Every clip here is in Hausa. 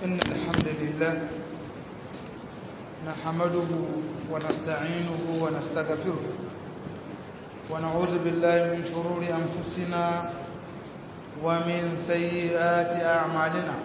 إن الحمد لله نحمده ونستعينه ونستغفره ونعوذ بالله من شرور أنفسنا ومن سيئات أعمالنا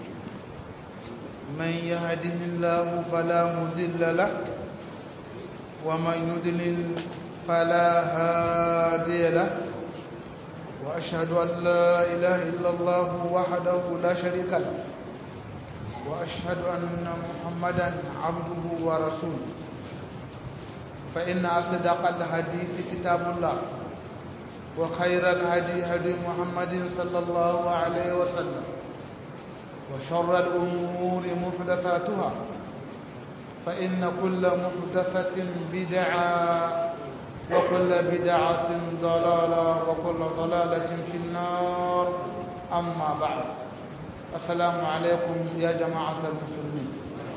من يهده الله فلا مضل له ومن يضلل فلا هادي له وأشهد أن لا إله إلا الله وحده لا شريك له وأشهد أن محمدا عبده ورسوله فإن أصدق الحديث كتاب الله وخير الهدي هدي محمد صلى الله عليه وسلم وشر الأمور محدثاتها فإن كل محدثة بدعة وكل بدعة ضلالة وكل ضلالة في النار أما بعد السلام عليكم يا جماعة المسلمين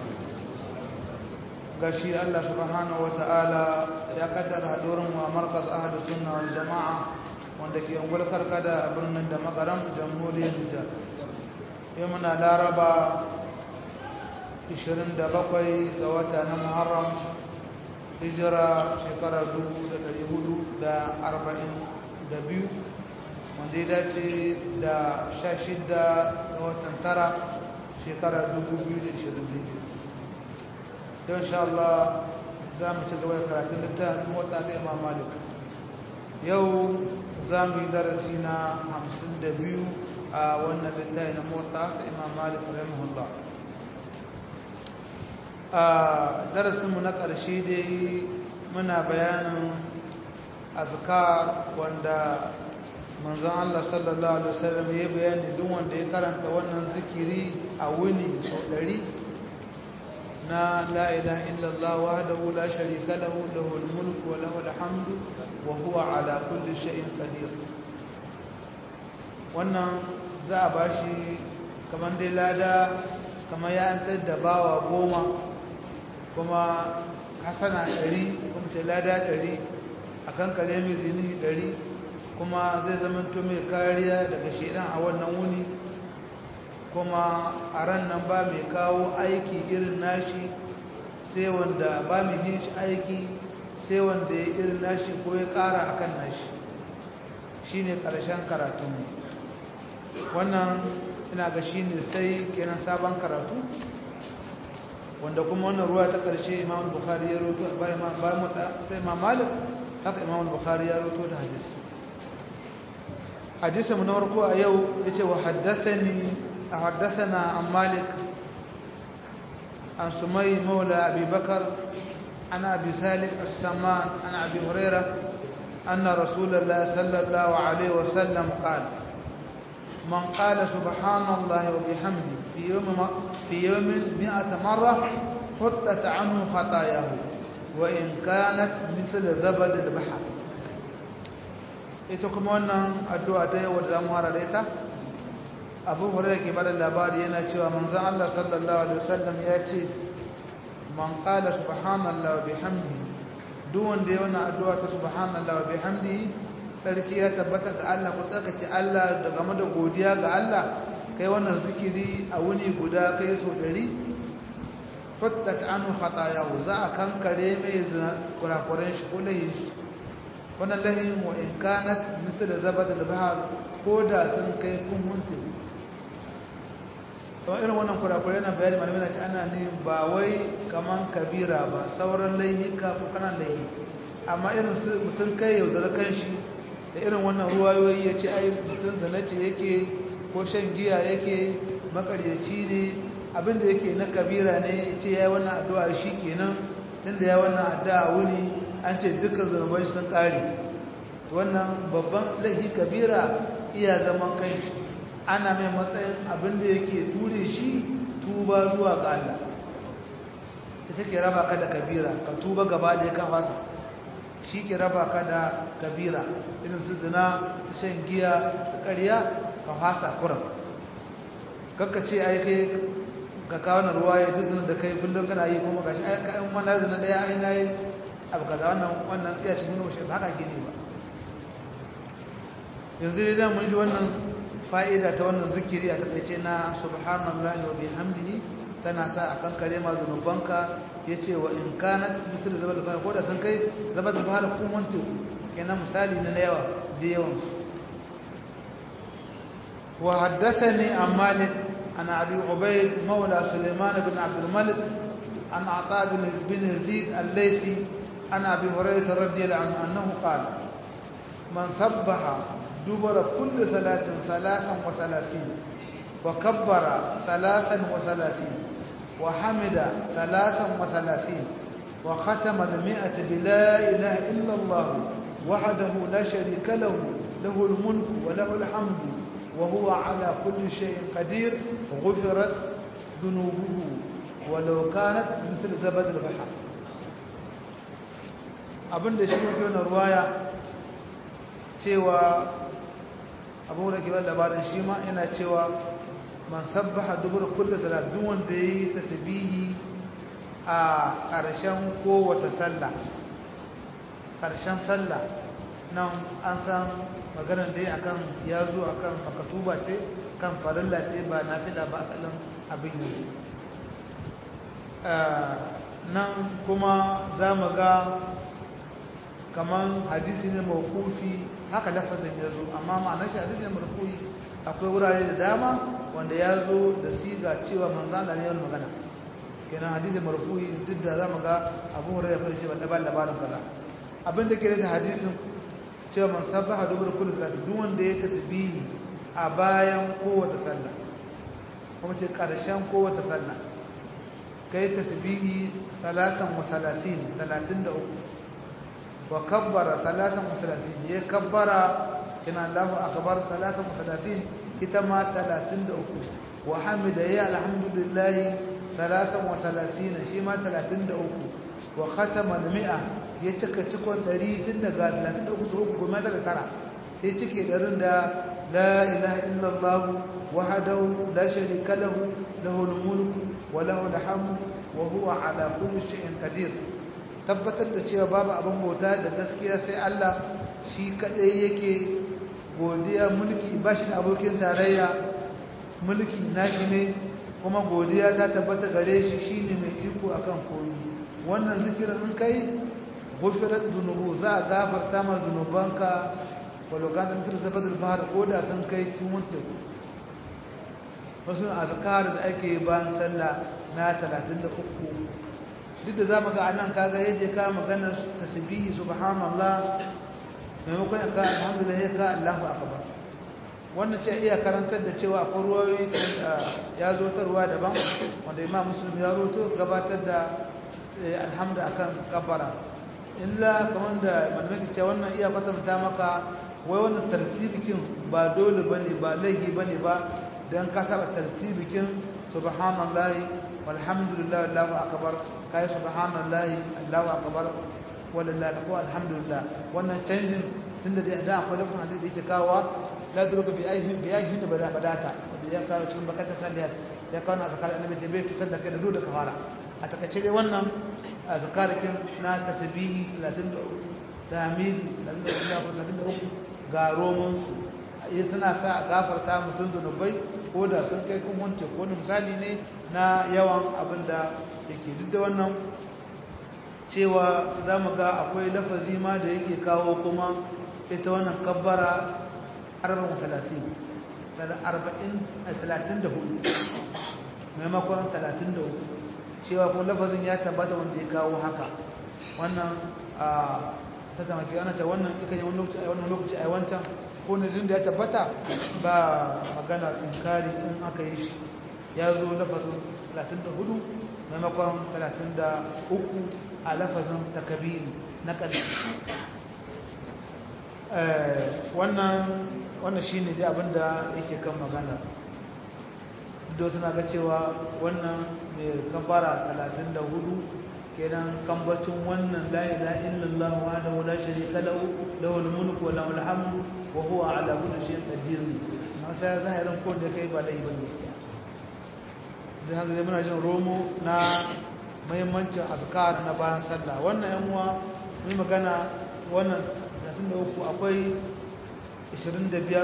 gashi Allah subhanahu wata'ala ya kaddara hadurin wa markaz ahlu sunna wal jama'a wanda ke ungul karkada a birnin da makaram jamhuriyar Nijar yau muna laraba 27 ga wata na Muharram hijira shekarar 442 wanda ya dace da 16 ga watan tara shekarar 2020 don sha Allah za mu ci gaba da karatun littafin mota ta imam malik yau za mu yi darasi na 52 a wannan littafin na mota ta imam malik rahimahullah a darasinmu na ƙarshe dai muna bayanin azkar wanda manzan Allah sallallahu Alaihi wasallam ya bayani duk wanda ya karanta wannan zikiri a wuni sau ɗari na la'ilaha illallah wa da wula sharika lahu lahul mulku wa lahul hamdu wa huwa ala kulli shay'in qadir wannan za a bashi kamar dai lada kamar ya antar da bawa goma kuma hasana ɗari kuma ce lada ɗari a kan kare mai zini ɗari kuma zai zama mai kariya daga shaidan a wannan wuni kuma a ran nan ba mai kawo aiki irin nashi sai wanda ba mai yin shi aiki sai wanda ya irin nashi ko ya ƙara a kan nashi shi ne ƙarshen karatunmu wannan ina ga shi ne sai kenan sabon karatu wanda kuma wannan ruwa ta ƙarshe imam bukhari ya roto bayan ta imam malik haka imam bukhari ya roto da hadisi hadisi mu na farko a yau ya ce wa haddathani a haddathana an malik an sumai maula abi bakar an abi salih as-saman an abi huraira أن رسول الله صلى الله عليه وسلم قال من قال سبحان الله وبحمده في يوم في يوم مئة مرة حطت عنه خطاياه وإن كانت مثل زبد البحر ita kuma wannan addu'a ta yau da zamu hara da ita abu hurairah ke bada labari yana cewa manzon Allah sallallahu alaihi wasallam ya ce man qala subhanallahi wa bihamdihi duk wanda ya wannan addu'a ta subhanallahi wa bihamdihi sarki ya tabbata ga Allah ku tsakace Allah da game da godiya ga Allah kai wannan zikiri a wuni guda kai so dari fattat anhu khatayahu za a kankare mai kurakuren shi ko lahin shi wannan lahin wa in kanat misal zabad al-bahr ko da sun kai kun munti to irin wannan kurakure yana bayani malamai na ci ana ne ba wai kaman kabira ba sauran laihika ko kanan laihi amma irin su mutum kai yaudar kanshi da irin wannan ruwayoyi ya ce ai mutum zanace yake ko shan giya yake makaryaci ne abinda yake na kabira ne ya ce ya yi wannan addu'a shi kenan tun da ya wannan addu'a wuni an ce dukkan zunuban sun ƙare wannan babban laifi kabira iya zaman kai ana mai matsayin abinda yake ture shi tuba zuwa ga Allah ita ke raba ka da kabira ka tuba gaba da ya kan fasa shi ke raba ka da kabira irin su zina su shan giya su ƙarya ka fasa kuran kakka ce ai kai ka kawo na ruwa ya duk da kai kullum kana yi kuma gashi ai ka in wannan zina daya ai nayi abu kaza wannan wannan iya cikin nuna shi ba haka ke ne ba yanzu dai mun ji wannan fa'ida ta wannan zikiri a takaice na subhanallahi wa bihamdihi tana sa a kan kare ma zunubanka ya ce wa in kanat misali zaba da fara ko da sun kai zaba da fara kun wante kenan misali na yawa da yawansu wa haddasa ne an malik an abi ubaid maula suleiman bin abdulmalik an ata bin zid al-laifi an abi hurairah radiyallahu anhu annahu qala man sabbaha dubara kulli salatin salatan wa salatin wa kabbara salatan wa salatin وحمد ثلاثا وثلاثين وختم المئة بلا إله إلا الله وحده لا شريك له له الملك وله الحمد وهو على كل شيء قدير غفرت ذنوبه ولو كانت مثل زبد البحر abin da shi mafi wani ruwaya cewa abu da ke ban labarin shi ma yana cewa man sabbaha dubur kullu salat duk wanda yayi tasbihi a ƙarshen kowace sallah ƙarshen sallah nan an san maganar dai akan ya zo akan makatuba ce kan farilla ce ba nafila ba asalin abin yi nan kuma za mu ga kaman hadisi ne mawkufi haka lafazin ya zo amma ma'anar shi hadisi ne marfu'i akwai wurare da dama wanda ya zo da siga cewa manzan da ne yawan magana kenan hadisi marfu'i duk da za mu ga abu hurairar fara ce ba ba labarin kaza abin da ke da hadisin cewa man sabbaha dubur kullu salati duk wanda ya tasbihi a bayan kowace sallah kuma ce karshen kowace sallah kai tasbihi salatan wa salatin 33 wa kabbara salatan wa salatin ya kabbara kina Allahu akbar salatan wa salatin ita ma 33 wa hamida ya alhamdulillah salatan wa salatin shi ma 33 wa khatama al-mi'a ya cika cikon 100 tun daga 33 su uku goma daga tara sai cike ɗarin da la ilaha illallah wahdahu la sharika lahu lahul mulku wa lahul hamdu wa huwa ala kulli shay'in qadir tabbatar da cewa babu abin bauta da gaskiya sai Allah shi kadai yake godiya mulki ba shi da abokin tarayya mulki nashi ne kuma godiya ta tabbata gare shi shine mai iko akan komai wannan zikirin in kai gufirat dunubu za a gafarta ma zunubanka walokan da misir zabadar bahar ko da sun kai tiwon teku wasu azkar da ake bayan sallah na 33 duk da za mu ga anan kaga yadda ka maganar tasbihi subhanallah maimakon ya ka alhamdulillah ya ka allahu akbar wannan ce iya karantar da cewa akwai ruwayoyi ya zo ta ruwa daban wanda imam muslim ya roto gabatar da alhamdu akan kabara illa kamar da malamai ce wannan iya kwatanta maka wai wannan tartibikin ba dole bane ba laihi bane ba dan ka saba tartibikin subhanallahi walhamdulillah allahu akbar kai subhanallahi allahu akbar wallahi ko alhamdulillah wannan canjin tunda da da akwai lafazin hadisi yake kawo la duruka bi ayhin bi ayhin bada badata wanda ya kawo cikin bakata saliyat ya kawo na zakar annabi jibril tutar da kai da dole ka fara a takaice dai wannan zakarikin na tasbihi 33 tahmidi 33 ga roman su yi suna sa a gafarta mutum zunubai ko da sun kai kun wance ko wani misali ne na yawan abin da yake duk da wannan cewa za mu ga akwai lafazi ma da yake kawo kuma ita wannan kabbara 34 maimakon 33 cewa kuma lafazin ya tabbata wanda ya kawo haka wannan a sata maki ana ta wannan ikan yi wani lokaci a wancan ko na da ya tabbata ba magana inkari in aka yi shi ya zo lafazin 34 maimakon 33 a lafazin takabiri na ƙarshe wannan shi ne dai abinda yake kan magana da suna ga cewa wannan mai kabara 34 kenan kambacin wannan la ilaha illallah wa da wala sharika lahu lahul mulku wa lahul hamdu wa huwa ala kulli shay'in qadir ma sai zahirin ko da kai ba da ibn gaskiya da haka dai muna jin romo na muhimmancin azkar na bayan sallah wannan yan uwa mun magana wannan 33 akwai 25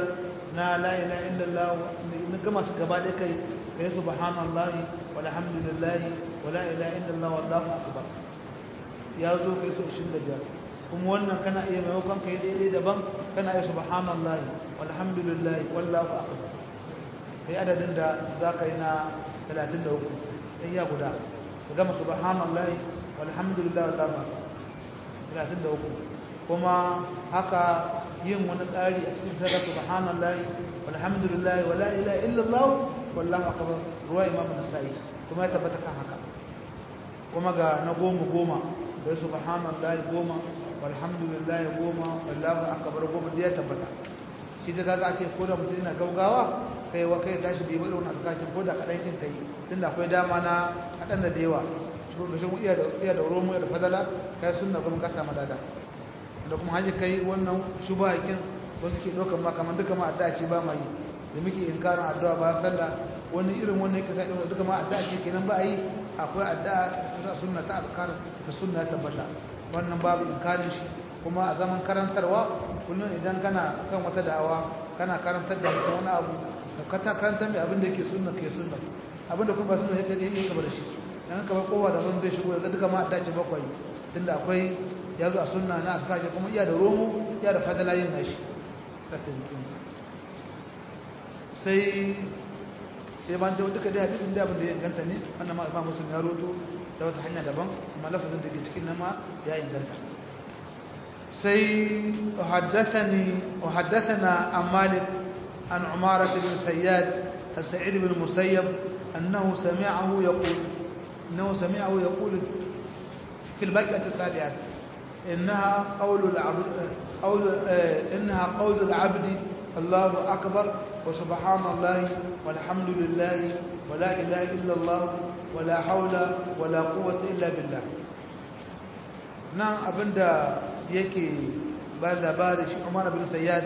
na la ilaha illallah na gama su gaba da kai kai subhanallahi walhamdulillahi wala ilaha illallah wallahu akbar ya zo kai so 25 kuma wannan kana iya maimakon kai daidai daban kana iya subhanallahi walhamdulillahi wallahu akbar kai adadin da za ka yi na 33 tsayya guda ka gama subhanallahi walhamdulillahi wallahu akbar 33 kuma haka yin wani ƙari a cikin sadaka subhanallahi walhamdulillahi wala ilaha illallah wallahu akbar ruwa imamu nasa'i kuma ya tabbata kan haka kuma ga na goma goma da subhanallahi goma walhamdulillahi goma wallahu akbar goma da ya tabbata shi da kaga ce ko da mutum yana gaugawa kai wa kai tashi bai bada wani asakakin ko da kadan kin kai tunda akwai dama na kadan da yawa shi da shi iya da iya da romo da fadala kai sunna kuma ka samu dada da kuma haji kai wannan shubahakin wasu ke ɗaukar ma kamar duka ma addu'a ce ba mai da muke inkarin addu'a ba sallah wani irin wannan yake sai duka ma addu'a ce kenan ba yi akwai addu'a ta sunna ta azkar da sunna ta tabbata wannan babu inkarin shi kuma a zaman karantarwa kullum idan kana kan wata da'awa kana karantar da mutum wani abu da ka ta karantar mai abin da yake sunna ke sunna abin da kuma ba sunna yake yake gaba da shi dan ka bar kowa da ban zai shigo ya ga duka ma addu'a ce bakwai tunda akwai ya zo a sunna na askar kuma iya da romo iya da fadala yin nashi sai ya ban jawo duka dai hadisin da abin da ya inganta ne wannan ma imam muslim ya roto ta wata hanya daban amma lafazin da ke cikin nan ma ya inganta sai haddathani wa haddathana an malik an umara bin sayyad an sa'id bin musayyab annahu sami'ahu yaqul annahu sami'ahu yaqul في البقعة السادئة إنها قول العبد قول إنها قول العبد الله أكبر وسبحان الله والحمد لله ولا إله إلا الله ولا حول ولا قوة إلا بالله نعم أبدا يكي بل بارش عمر بن سياد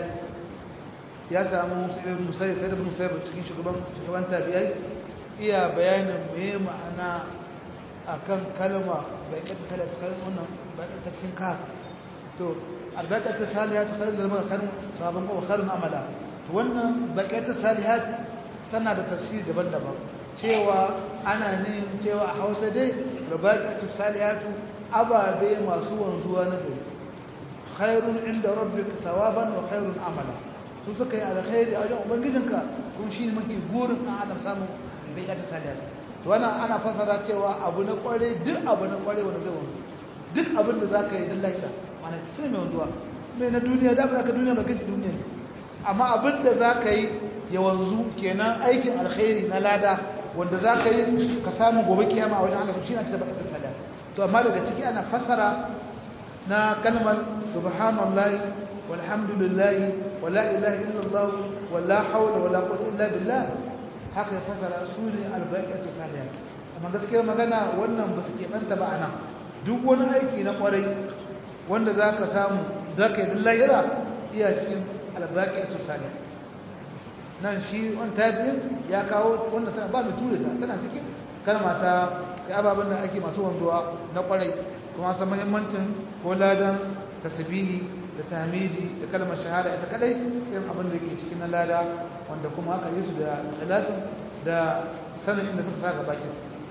ya samu musayi sai da bin musayi cikin shugaban shugaban tabi'ai iya bayanin me ma'ana akan kalma bai kata talata kalma wannan bai kata cikin kaf to albaƙatar salihat karin da zama karin sabon kowa karin amala wannan baƙatar salihat tana da tafsiri daban-daban cewa ana nin cewa a hausa dai albaƙatar salihatu ababe masu wanzuwa na gari khairun inda rabbika thawaban wa khairun amala su suka yi alkhairi a wajen ubangijinka kuma shi ne mafi gurin ɗan adam samun baƙatar salihat to wannan ana fasara cewa abu na kware duk abu na kware wanda zai wanzu duk abin da za ka yi don lahira mana sai mai wanzuwa mai na duniya da ka duniya ba kanki duniya ne amma abin da za ka yi ya wanzu kenan aikin alkhairi na lada wanda za ka yi ka samu gobe kiyama a wajen Allah shi na cikin bakatun sada to amma daga ciki ana fasara na kalmar subhanallahi walhamdulillahi wala ilaha illallah wala hawla wala quwwata illa billah haka ya fasara su ne albaikatu salihat amma gaskiya magana wannan ba su keɓanta ba a nan duk wani aiki na kwarai wanda za ka samu za ka yi dillayira iya cikin albaikatu salihat nan shi wani tabi'in ya kawo wanda tana ba mai ture ta tana cikin kalma ta kai ababen da ake masu wanzuwa na kwarai kuma san muhimmancin ko ladan tasbihi da tamidi da kalmar shahada ita kadai irin abin da ke cikin na lada wanda kuma aka yi su da ikhlasin da sanin inda suka saka bakin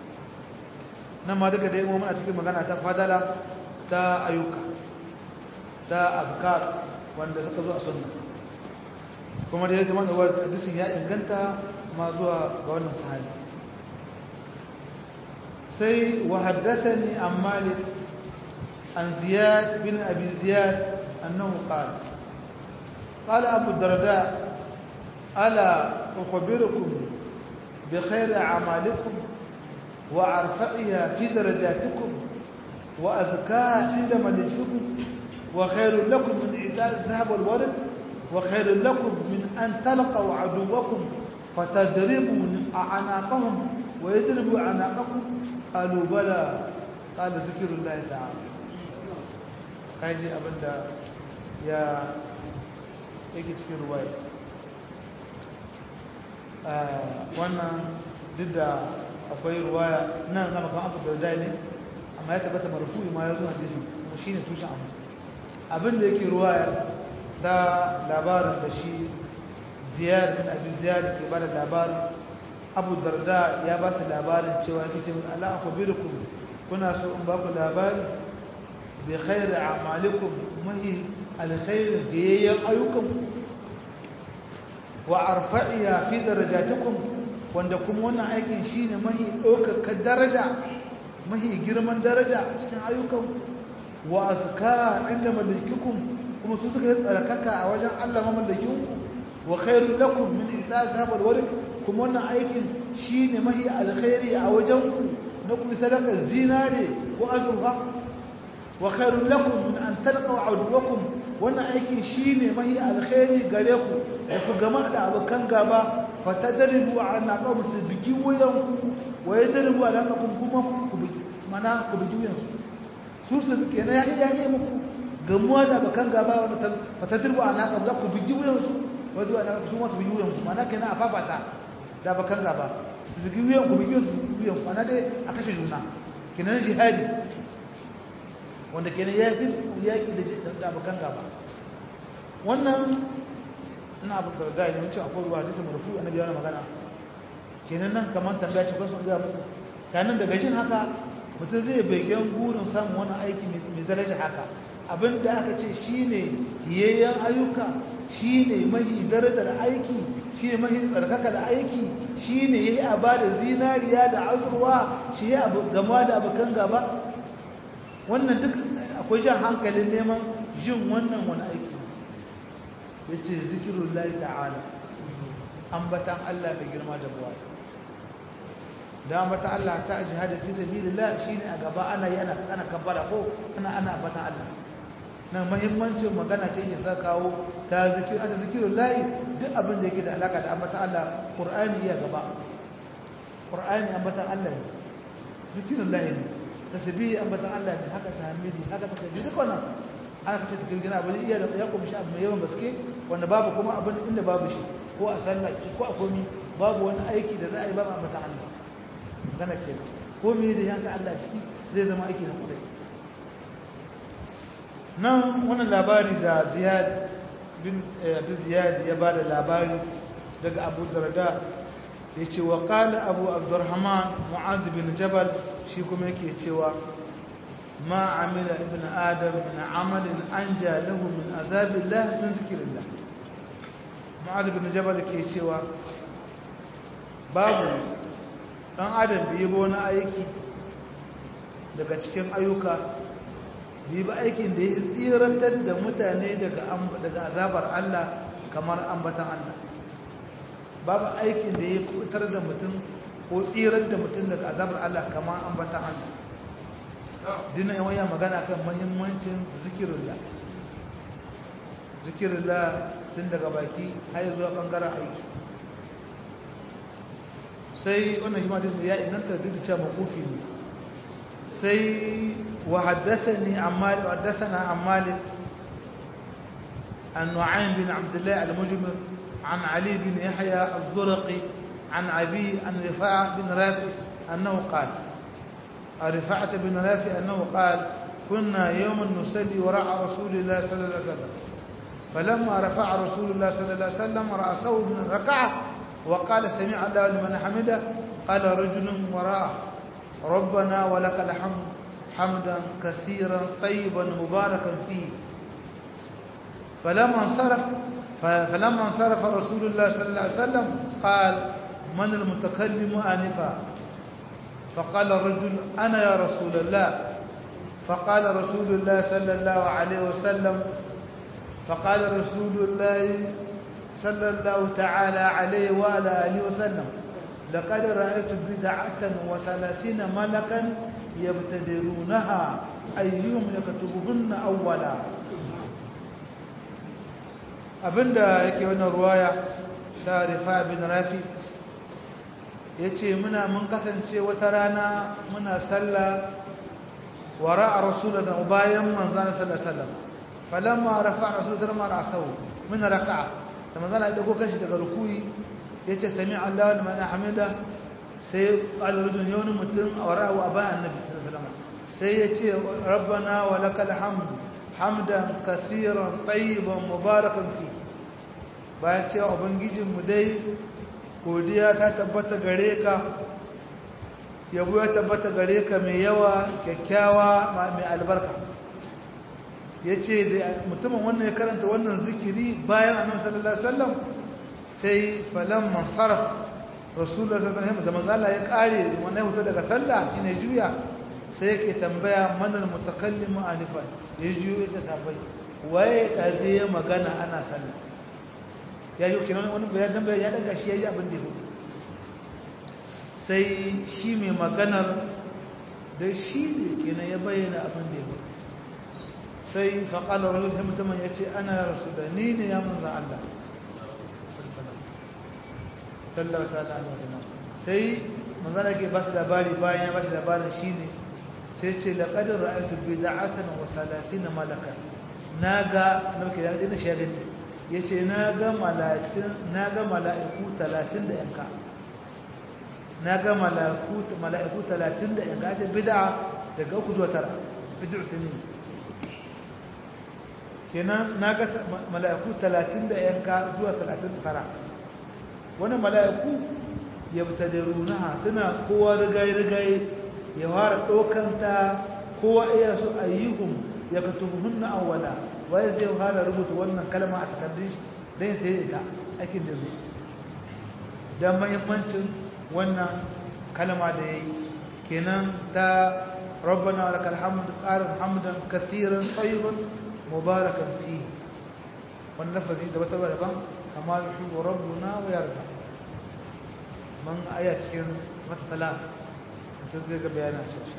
nan ma duka dai muna cikin magana ta fadala ta ayyuka ta azkar wanda suka zo a sunna kuma da yadda wanda wadda hadisin ya inganta ma zuwa ga wannan sahabi sai wa haddathani an malik an ziyad bin abi ziyad annahu qala qala abu darda ألا أخبركم بخير أعمالكم وأرفعها في درجاتكم وأزكاها عند ملككم وخير لكم من إعطاء الذهب والورد وخير لكم من أن تلقوا عدوكم فتضربوا أعناقهم ويضربوا أعناقكم قالوا بلى قال ذكر الله تعالى كاجي أبدا يا يجي في روايه wannan duk da akwai ruwaya nan zama kan abu da ne amma ya tabbata marfu'i ma ya zo hadisi kuma shi ne tushen abu abin da yake ruwaya ta labarin da shi ziyar bin abi ziyar ke bada labarin abu darda ya ba su labarin cewa yake ce ala akhbirukum kuna so in ba ku labari bi khairi a'malikum mahi alkhair biyayyan ayyukum wa arfa'iya fi darajatikum wanda kuma wannan aikin shine mahi ɗaukaka daraja mahi girman daraja a cikin ayyukan wa azka inda malikikum kuma su suka yi tsarkaka a wajen Allah mamallakinku wa khairul lakum min itazab alwarik kuma wannan aikin shine mahi alkhairi a wajen ku na ku sadaka zinare ko azurfa wa khairul lakum min an talqaw aduwakum wannan aikin shine mahi alkhairi gare ku da ku gama da abokan gaba fatadribu ala qawm su bigi wayan ku wa yadribu ala qawm kuma ku mana ku bigi wayan su su bige na ya yi muku gamuwa da abokan gaba wanda fatadribu ala qawm za ku bigi wayan su wazo ana su masu bigi wayan ku mana kenan a fafata da abokan gaba su bigi wayan ku bigi su wayan ku mana dai a kashe juna kenan jihadi wanda kenan ya fi yaki da abokan gaba wannan ina abu da da ne mutum akwai ruwa hadisi marfu annabi yana magana kenan nan kamar tambaya ce kwasu ga muku kanin daga jin haka mutum zai begen burin samun wani aiki mai daraja haka abin da aka ce shine hiyayyen ayyuka shine mahi darajar aiki shine mahi tsarkaka da aiki shine yayi a bada zinariya da azurwa shi ya gama da abokan gaba wannan duk akwai jan hankalin neman jin wannan wani aiki ya ce zikirun lai ta'ala ambatan Allah mai girma da buwa da ambatan Allah ta jihada fi sabilillah shine a gaba ana yi ana ana kabbara ko ana ana ambatan Allah nan muhimmancin magana ce ya sa kawo ta zikir ata zikirun lai duk abin da yake da alaka da ambatan Allah Qur'ani ya gaba Qur'ani ambatan Allah ne zikirun lai ne tasbihi ambatan Allah ne haka tahmidi haka takbir duk wannan aka ce takbir gina abin iya da ya kumshi abu mai yawan gaske wanda babu kuma abin inda babu shi ko a sallah ko a komi babu wani aiki da za a yi ba ambatan Allah gana ke ko me da yansa Allah ciki zai zama aiki na kudai nan wannan labari da Ziyad bin Abi Ziyad ya bada labari daga Abu Darda yace wa qala Abu Abdurrahman Mu'adh bin Jabal shi kuma yake cewa ma amila ibn adam min amalin anja lahu min azabillah min zikrillah Mu'adh bin Jabal ke cewa babu dan adam bai ba wani aiki daga cikin ayyuka bai ba aikin da ya tsiratar da mutane daga daga azabar Allah kamar ambatan Allah babu aikin da ya kutar da mutum ko tsirar da mutum daga azabar Allah kamar ambatan Allah dina yawan ya magana kan mahimmancin zikirullah zikirullah tun daga baki har zuwa bangaren aiki sai wannan shi ma disney ya inganta duk da cewa makufi ne sai wa haddathani amma haddathana an malik an nu'aym bin abdullah al-mujmir an ali bin yahya az-zurqi an abi an rifa' bin rafi annahu qala رفعت بن رافع أنه قال كنا يوما نصلي وراء رسول الله صلى الله عليه وسلم فلما رفع رسول الله صلى الله عليه وسلم رأسه من الركعة وقال سمع الله لمن حمده قال رجل وراءه ربنا ولك الحمد حمدا كثيرا طيبا مباركا فيه فلما انصرف فلما انصرف رسول الله صلى الله عليه وسلم قال من المتكلم آنفا فقال الرجل أنا يا رسول الله فقال رسول الله صلى الله عليه وسلم فقال رسول الله صلى الله تعالى عليه وعلى آله وسلم لقد رأيت بدعة وثلاثين ملكا يبتدرونها أيهم يكتبهن أولا abinda yake wannan ruwaya ta rifa bin rafi ya ce muna mun kasance wata rana muna sallah wara a rasulatan bayan manzana sallasallam falamma rafa a rasulatan mara sau muna raka'a da manzana ya dago kanshi daga rukuri ya ce sami allah da mana hamida sai ƙalurudun yawon mutum a wara wa bayan annabi sallallahu sai ya ce rabbana wa lakal hamdu hamdan kathiran tayyiban mubarakan fi bayan cewa ubangijinmu dai godiya ta tabbata gare ka yabo ya tabbata gare ka mai yawa kyakkyawa mai albarka ya ce da mutumin wannan ya karanta wannan zikiri bayan annabi sallallahu alaihi wasallam sai falan mansarf rasulullah sallallahu alaihi wasallam da manzo ya kare wannan huta daga sallah shine juya sai yake tambaya manal mutakallimu anifan ya juyo da sabai waye da zai magana ana sallah ya yi kiran wani bayan dan ya daga shi yayi abin da ya hudu sai shi mai maganar da shi ne kenan ya bayyana abin da ya hudu sai faƙalar rajul sai mutumin ya ce ana ya rasu da ni ne ya manza Allah sallallahu ta'ala alaihi wasallam sai manzana ke ba su labari bayan ya ba shi labarin shi ne sai ce laƙadar ra'ayatu bida'atan wa talatin malaka na ga na muke da dina shi gani ya ce na ga mala'iku talatin da yanka na ga mala'iku talatin da yanka ce bida'a daga uku zuwa tara bida'u sinin kenan na ga mala'iku talatin da yanka zuwa talatin da tara wani mala'iku ya fita da runaha suna kowa rigaye-rigaye ya fara ɗaukanta kowa iya su ayyuhun ya ka tuhunna awwala waye zai fara rubuta wannan kalma a takardun shi don ya tsaye ita aikin da zai don mahimmancin wannan kalma da ya yi kenan ta rabbana wa lakal hamd qarin hamdan kathiran tayyiban mubarakan fi wannan lafazi da wata daban kama yuhibbu rabbuna wa yarda man aya cikin sifatu salam mutum zai ga bayanan cewa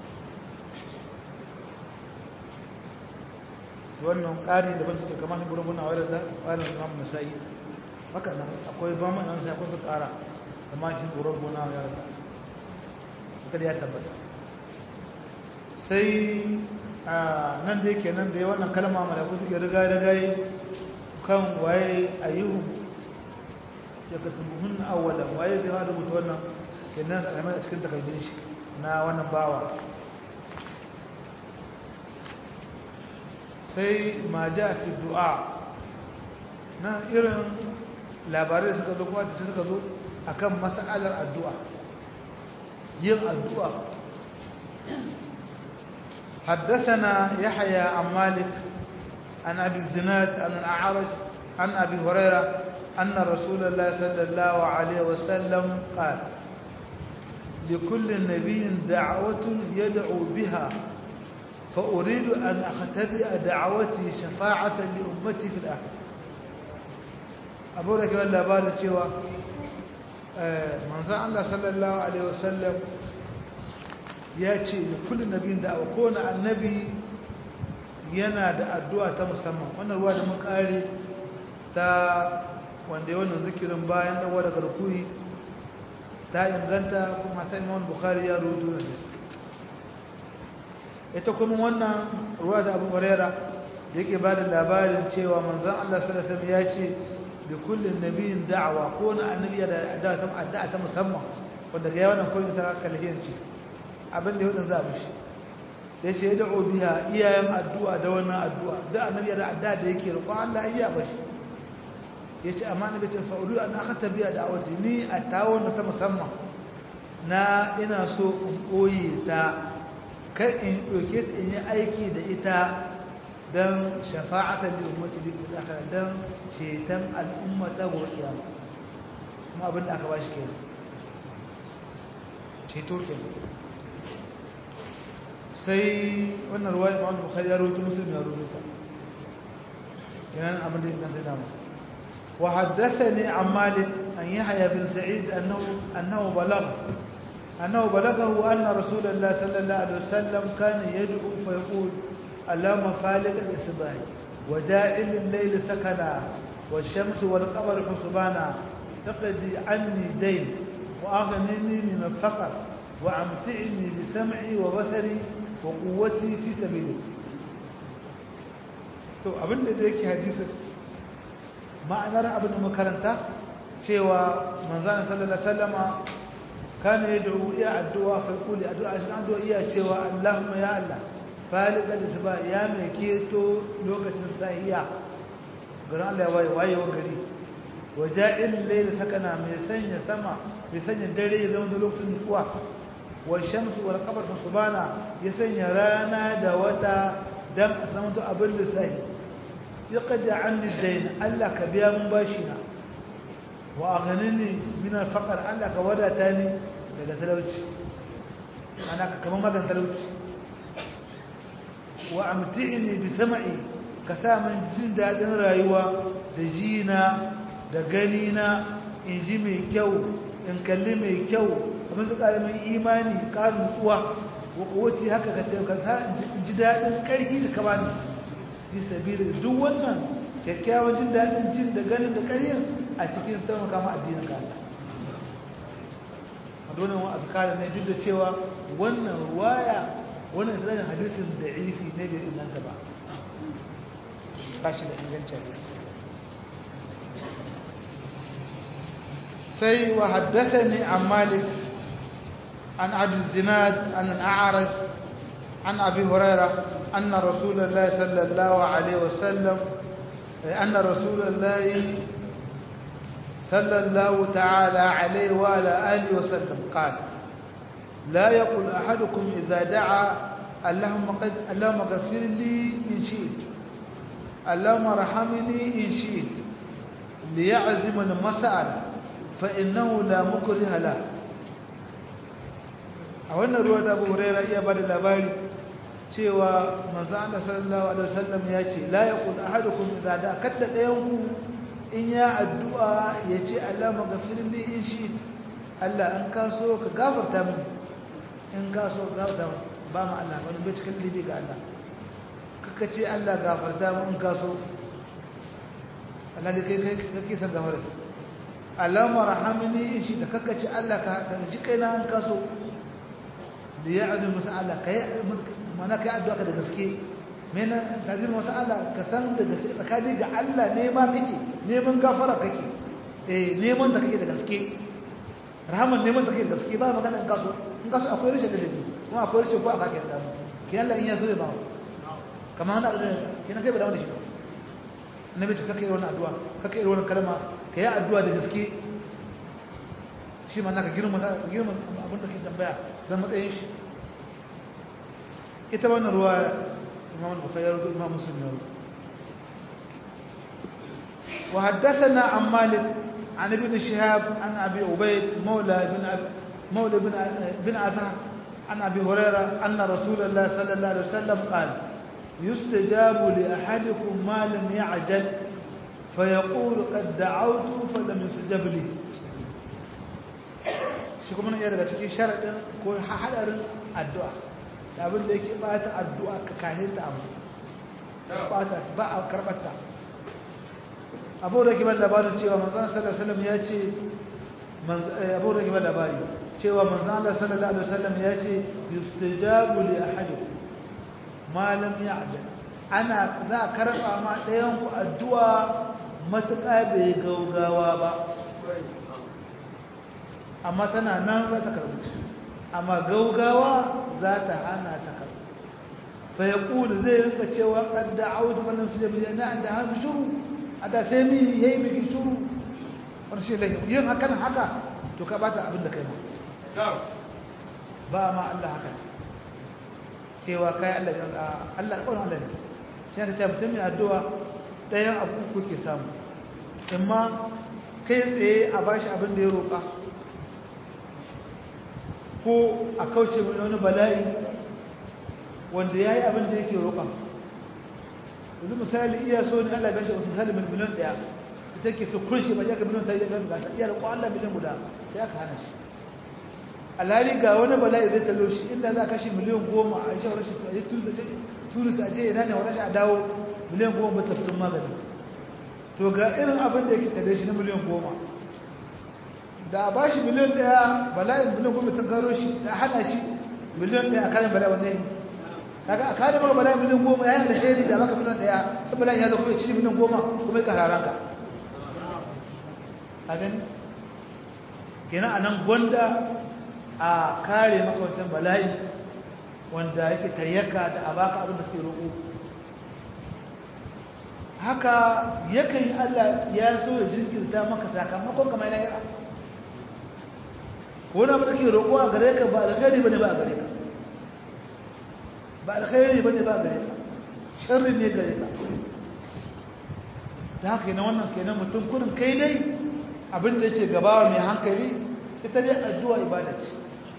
wannan ƙari da ban suke kama shi gurguna wa da ƙarin imam nasa'i haka nan akwai ba mu nan sai akwai su ƙara kama shi gurguna wa da haka da ya tabbata sai nan da yake nan da ya wannan kalma malaku suke riga riga kan waye ayyuhum ya katubuhun awwalan waye zai fara rubuta wannan kenan sai a cikin takardun shi na wannan bawa sai ma ja fi du'a na irin labarai suka zo kuwa da suka zo akan mas'alar addu'a yin addu'a حدثنا يحيى عن مالك عن أبي الزناد عن الأعرج عن أبي هريرة أن رسول الله صلى الله عليه وسلم قال لكل نبي دعوة يدعو بها فأريد أن أختبئ دعوتي شفاعة لأمتي في الآخر أبو ركب الله بالي cewa manzon Allah sallallahu alaihi wasallam ya ce da kullum nabiyin da kowane annabi yana da addu'a ta musamman wannan ruwa da mun kare ta wanda ya wannan zikirin bayan dawo daga rukuni ta inganta kuma ta imam bukhari ya rubuta hadisi ita kuma wannan ruwa da abu huraira da yake ba da labarin cewa manzan Allah sallallahu ya ce da kullum nabiyin da'awa ko na annabi da addu'a ta musamman wanda ga yawan kullum ta kalhiyanci abin da yau za mu shi ya ce ya da'o biya iyayen addu'a da wannan addu'a da annabi da addu'a da yake roƙon Allah iya ba shi ya ce amma na bacin fa'udu an aka tabiya da awati ni a tawon ta musamman na ina so in ɓoye ta kan in ɗauke ta in yi aiki da ita don shafa'atar da umarci da aka don ceton al'ummata gobe kiyama kuma abin da aka ba shi kenan ceto kenan sai wannan ruwa ya ba'an bukari ya rubuta musulmi ya rubuta yana abin da inganta dama وحدثني عن مالك أن يحيى بن سعيد أنه, أنه بلغ أنه بلغه أن رسول الله صلى الله عليه وسلم كان يدعو فيقول اللهم فالق الإصباح وجاعل الليل سكنا والشمس والقمر حسبانا اقضي عني دين وأغنني من الفقر وأمتعني بسمعي وبصري وقوتي في سبيلك to abinda da yake hadisin ma'anar abin da makaranta cewa manzana sallallahu alaihi wasallama kana yad'u iya addu'a fa yaqulu addu'a shi addu'a iya cewa Allahumma ya Allah faliqa lisba ya mai keto lokacin sahiya garin Allah ya waye waye wa gari waja'il layl sakana mai sanya sama mai sanya dare ya zama da lokacin nutsuwa wa shamsu wal qamar subhana ya sanya rana da wata dan a samu to abin lissahi yaqdi anni dayn Allah ka biya mun bashi na wa aghnini min al faqr Allah ka wadata ni daga talauci ana ka kaman magan talauci wa amti'ni bi sam'i ka sa min jin dadin rayuwa da jina da gani na in ji mai kyau in kalli mai kyau abin su karamin imani ƙarin nutsuwa wace haka ka taimaka in ji daɗin ƙarfi da kama ne yi sabi da duk wannan kyakkyawan jin daɗin jin da ganin da ƙarfin a cikin taimaka ma addinin kala a donin wa azkara ne duk da cewa wannan ruwaya wannan isra'in hadisin da ifi ne bai inganta ba ba shi da ingancin hadisi سي وحدثني عن مالك عن عبد الزناد عن الأعرج عن أبي هريرة أن رسول الله صلى الله عليه وسلم أن رسول الله صلى الله تعالى عليه وعلى آله وسلم قال لا يقول أحدكم إذا دعا اللهم, قد اللهم اغفر لي إن شئت اللهم ارحمني إن شئت ليعزم المسألة فإنه لا مكره له a wannan ruwa ta abu huraira iya ba da labari cewa manzo Allah sallallahu alaihi wasallam ya ce la yaqul ahadukum idza da kadda dayanku in ya addu'a ya ce Allah maghfir li in shi Allah an ka so ka gafarta mini in ka so gafarta ba ma Allah wani bai cikin libi ga Allah kaka ce Allah gafarta mu in ka so Allah ne kai kai kake san gafara Allahumma rahamni in shi da kaka ce Allah ka ji kaina an ka so da ya azumi masa Allah ka yi mana ka yi addu'a ka da gaske mena tazir masa Allah ka san da gaske tsakani ga Allah nema kake neman gafara kake eh neman da kake da gaske rahaman neman da kake da gaske ba magana in kaso in kaso akwai rashin da dabi kuma akwai rashin ko aka kake da mu ki Allah in ya so ya ba kamar hana da kina kai ba da wani shi annabi ce kake irin addu'a kake irin wannan kalma ka yi addu'a da gaske shi ma naka girma girma abin da ke tambaya zan matsayin shi ita wannan ruwa imam al-bukhari ya rubuta imam muslim ya rubuta wa haddathana an malik an ibn shihab an abi ubayd mawla ibn mawla ibn ibn azhar an abi hurairah anna rasulullah sallallahu alaihi wasallam qala yustajabu li ahadikum ma lam ya'jal فيقول قد دعوت فلم يستجب لي shi kuma nan ya daga cikin sharaɗin ko haɗarin addu'a da abin da yake ɓata addu'a ka kahin ta amsa ɓata ba a karɓarta abu da kiban labarin cewa manzan sallallahu ya ce abu da kiban labari cewa manzan Allah sallallahu alaihi wasallam ya ce yustajabu li ahadikum ma lam ya'jal ana za a karɓa ma ɗayan ku addu'a matuƙa bai gaugawa ba amma tana nan za ta karbu amma gaugawa za ta hana ta karbu fa ya ƙuli zai rinka cewa ƙadda audu wannan su jami'a na da hannu shuru a da sai mi ya yi miki shuru wani shi lahi yin hakan haka to ka bata abin da kai ma ba ma Allah haka cewa kai Allah Allah alƙawarin Allah ne sai ka ce mutum mai addu'a ɗayan abu kuke samu amma kai tsaye a bashi abin da ya roƙa ko a kauce wani bala'i wanda ya yi abin da yake roƙa yanzu misali iya so ne allah gashi wasu misali miliyan ɗaya ita ke so kunshi ba ya ka miliyan ta yi ga bukata iya roƙo allah miliyan guda sai aka hana shi alhali ga wani bala'i zai talo shi inda za a kashe miliyan goma a shi rashin a yi turist a je yana ne wa rashin a dawo miliyan goma ba tafiyar magani to ga irin abin da yake tare shi na miliyan goma da a ba shi miliyan daya bala'in miliyan goma ta karo shi da hana shi miliyan daya a karin bala'i wanda yi daga a karin maka bala'in miliyan goma ya yi alheri da maka miliyan daya ta bala'in ya zo kuma ya ci miliyan goma kuma ya kararan ka a gani kenan a nan gwanda a kare maka wancan bala'i wanda yake tayyaka da a baka abin da ke roƙo haka yakan yi Allah ya so ya jinkirta maka sakamakon kamar na yara wani abu da ke roƙo a gare ka ba alkhairi ba ne ba a gare ka ba alkhairi ba ne ba a gare ka sharri ne gare ka da haka yana wannan kenan mutum kurin kai dai abin da yake gabawa mai hankali ita dai addu'a ibada ce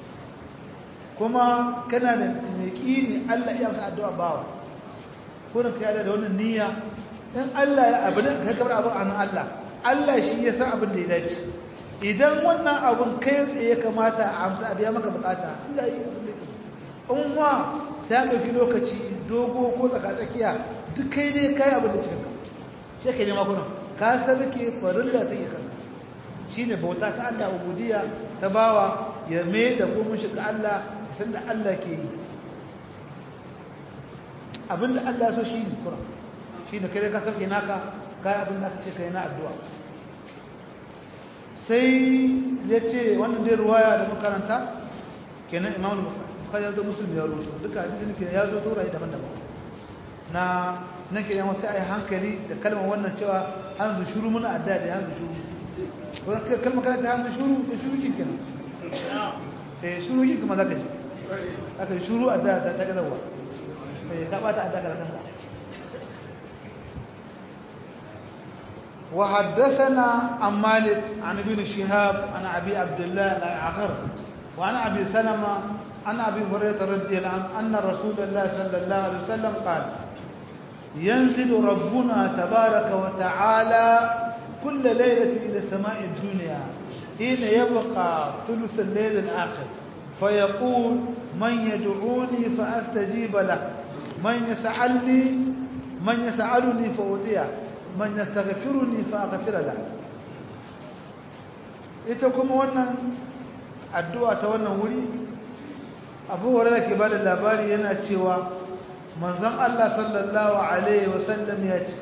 kuma kana da mai ƙini Allah iya masa addu'a bawa kurin kai da wannan niyya in Allah ya abin da kai kamar abin an Allah Allah shi ya san abin da ya dace idan wannan abin kai tsaye kamata a amsa a biya maka bukata Allah ya yi abin da ya in wa sai an ɗauki lokaci dogo ko tsakatsakiya duk kai ne kai abin da cikin ka sai ka nema kuna ka sabi ke farilla ta yi kanka shi ne bauta ta Allah ubudiyya ta bawa ya mai da gomin shi ga Allah san da Allah ke yi abin da Allah so shi ne kuna shi ne kai ka sabke naka kai abin da aka ce kai na addu'a sai ya ce wannan dai ruwaya da makaranta kenan imamu bukhari ya zo musulmi ya rubuta duka hadisin ke ya zo taurayi daban-daban na nake yawan sai a yi hankali da kalmar wannan cewa hanzu shuru muna adda da hanzu shuru wani kalmar kana ta hanzu shuru da shuru kin kenan eh shuru kin kuma zaka ji aka yi shuru adda ta ta gazawa eh ka bata adda ka kanka وحدثنا عن مالك عن ابن شهاب عن ابي عبد الله الاعقر وعن ابي سلمه عن ابي هريره رضي الله عنه ان رسول الله صلى الله عليه وسلم قال ينزل ربنا تبارك وتعالى كل ليلة إلى سماء الدنيا حين يبقى ثلث الليل الآخر فيقول من يدعوني فأستجيب له من يسألني من يسألني فأطيع من يستغفرني فأغفر له ita kuma wannan addu'a ta wannan wuri abu hurairah ke bada labari yana cewa manzon Allah sallallahu Alaihi wasallam ya ce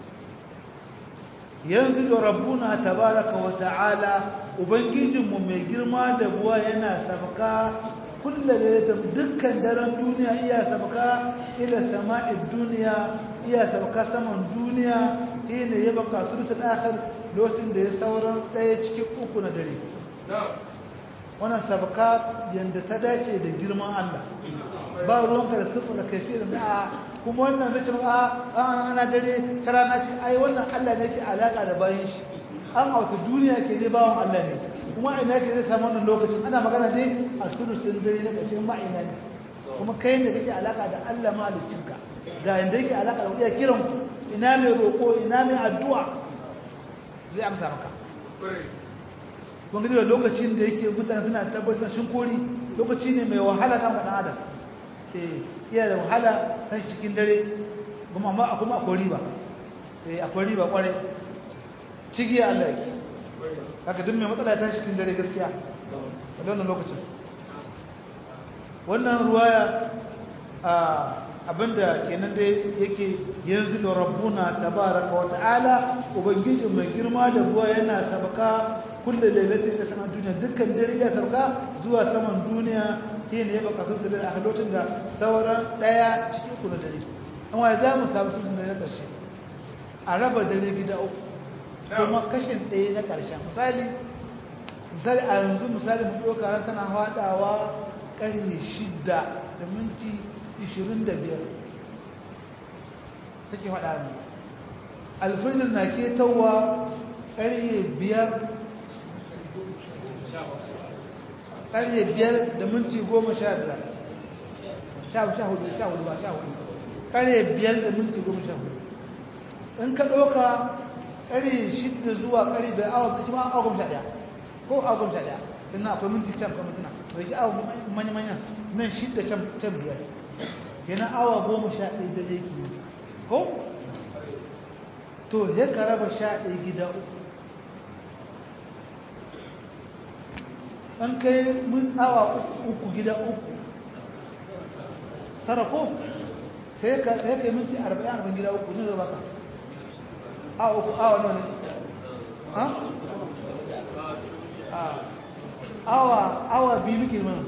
yanzu da rabbuna tabaraka wa ta'ala ubangijinmu mai girma da buwa yana sabaka kulla da dukkan daren duniya iya sabaka ila sama'id duniya iya sabaka saman duniya ina ya baka surutul akhir lokacin da ya sauran daya cikin uku na dare wannan sabaka yanda ta dace da girman Allah ba ruwanka da siffar da kaifiyar da a kuma wannan zai ce a ana ana dare ta rana ce ai wannan Allah ne ke alaka da bayan shi an hauta duniya ke zai bawan Allah ne kuma ina ke zai samu wannan lokacin ana magana dai a sulusun dare na ƙarshen ma'ina ne kuma kai ne kake alaka da Allah mahaliccinka ga inda yake alaka da iya kiran ku ina mai roƙo ina mai addu'a zai amsa maka kun gani lokacin da yake mutane suna tabbatar shin kori lokaci ne mai wahala kan ɗan adam iya da wahala ta cikin dare kuma amma kuma akwai riba akwai riba kwarai cigi Allah yake haka duk mai matsala ta cikin dare gaskiya a wannan lokacin wannan ruwaya abinda kenan dai yake yanzu da rabbuna tabaraka wa ta'ala ubangijin mai girma da buwa yana sabaka kullum lailatin da saman duniya dukkan dare ya sauka zuwa saman duniya shi ne ya baka sun da a lokacin da sauran daya cikin uku na dare an waye za mu samu sun na ƙarshe a raba dare gida uku kuma kashin ɗaya na ƙarshen misali misali a yanzu misali mu ɗauka ran tana haɗawa ƙarfe shida da minti ishirin da biyar take faɗa mu alfajir na ketawa ƙarfe biyar ƙarfe biyar da minti goma sha biyar sha hudu sha hudu ba sha hudu ƙarfe biyar da minti goma sha hudu in ka ɗauka ƙarfe shidda zuwa ƙarfe biyar awa da kuma awa goma sha ɗaya ko awa goma sha ɗaya don na akwai minti can kuma mintuna da ke awa manya-manya nan shidda can biyar kenan awa goma sha ɗaya da zai ki ko to ya ka raba sha ɗaya gida uku an kai mun awa uku gida uku tara ko sai ka kai minti arba'in arba'in gida uku ne zai baka awa uku awa nawa ne awa awa biyu muke mana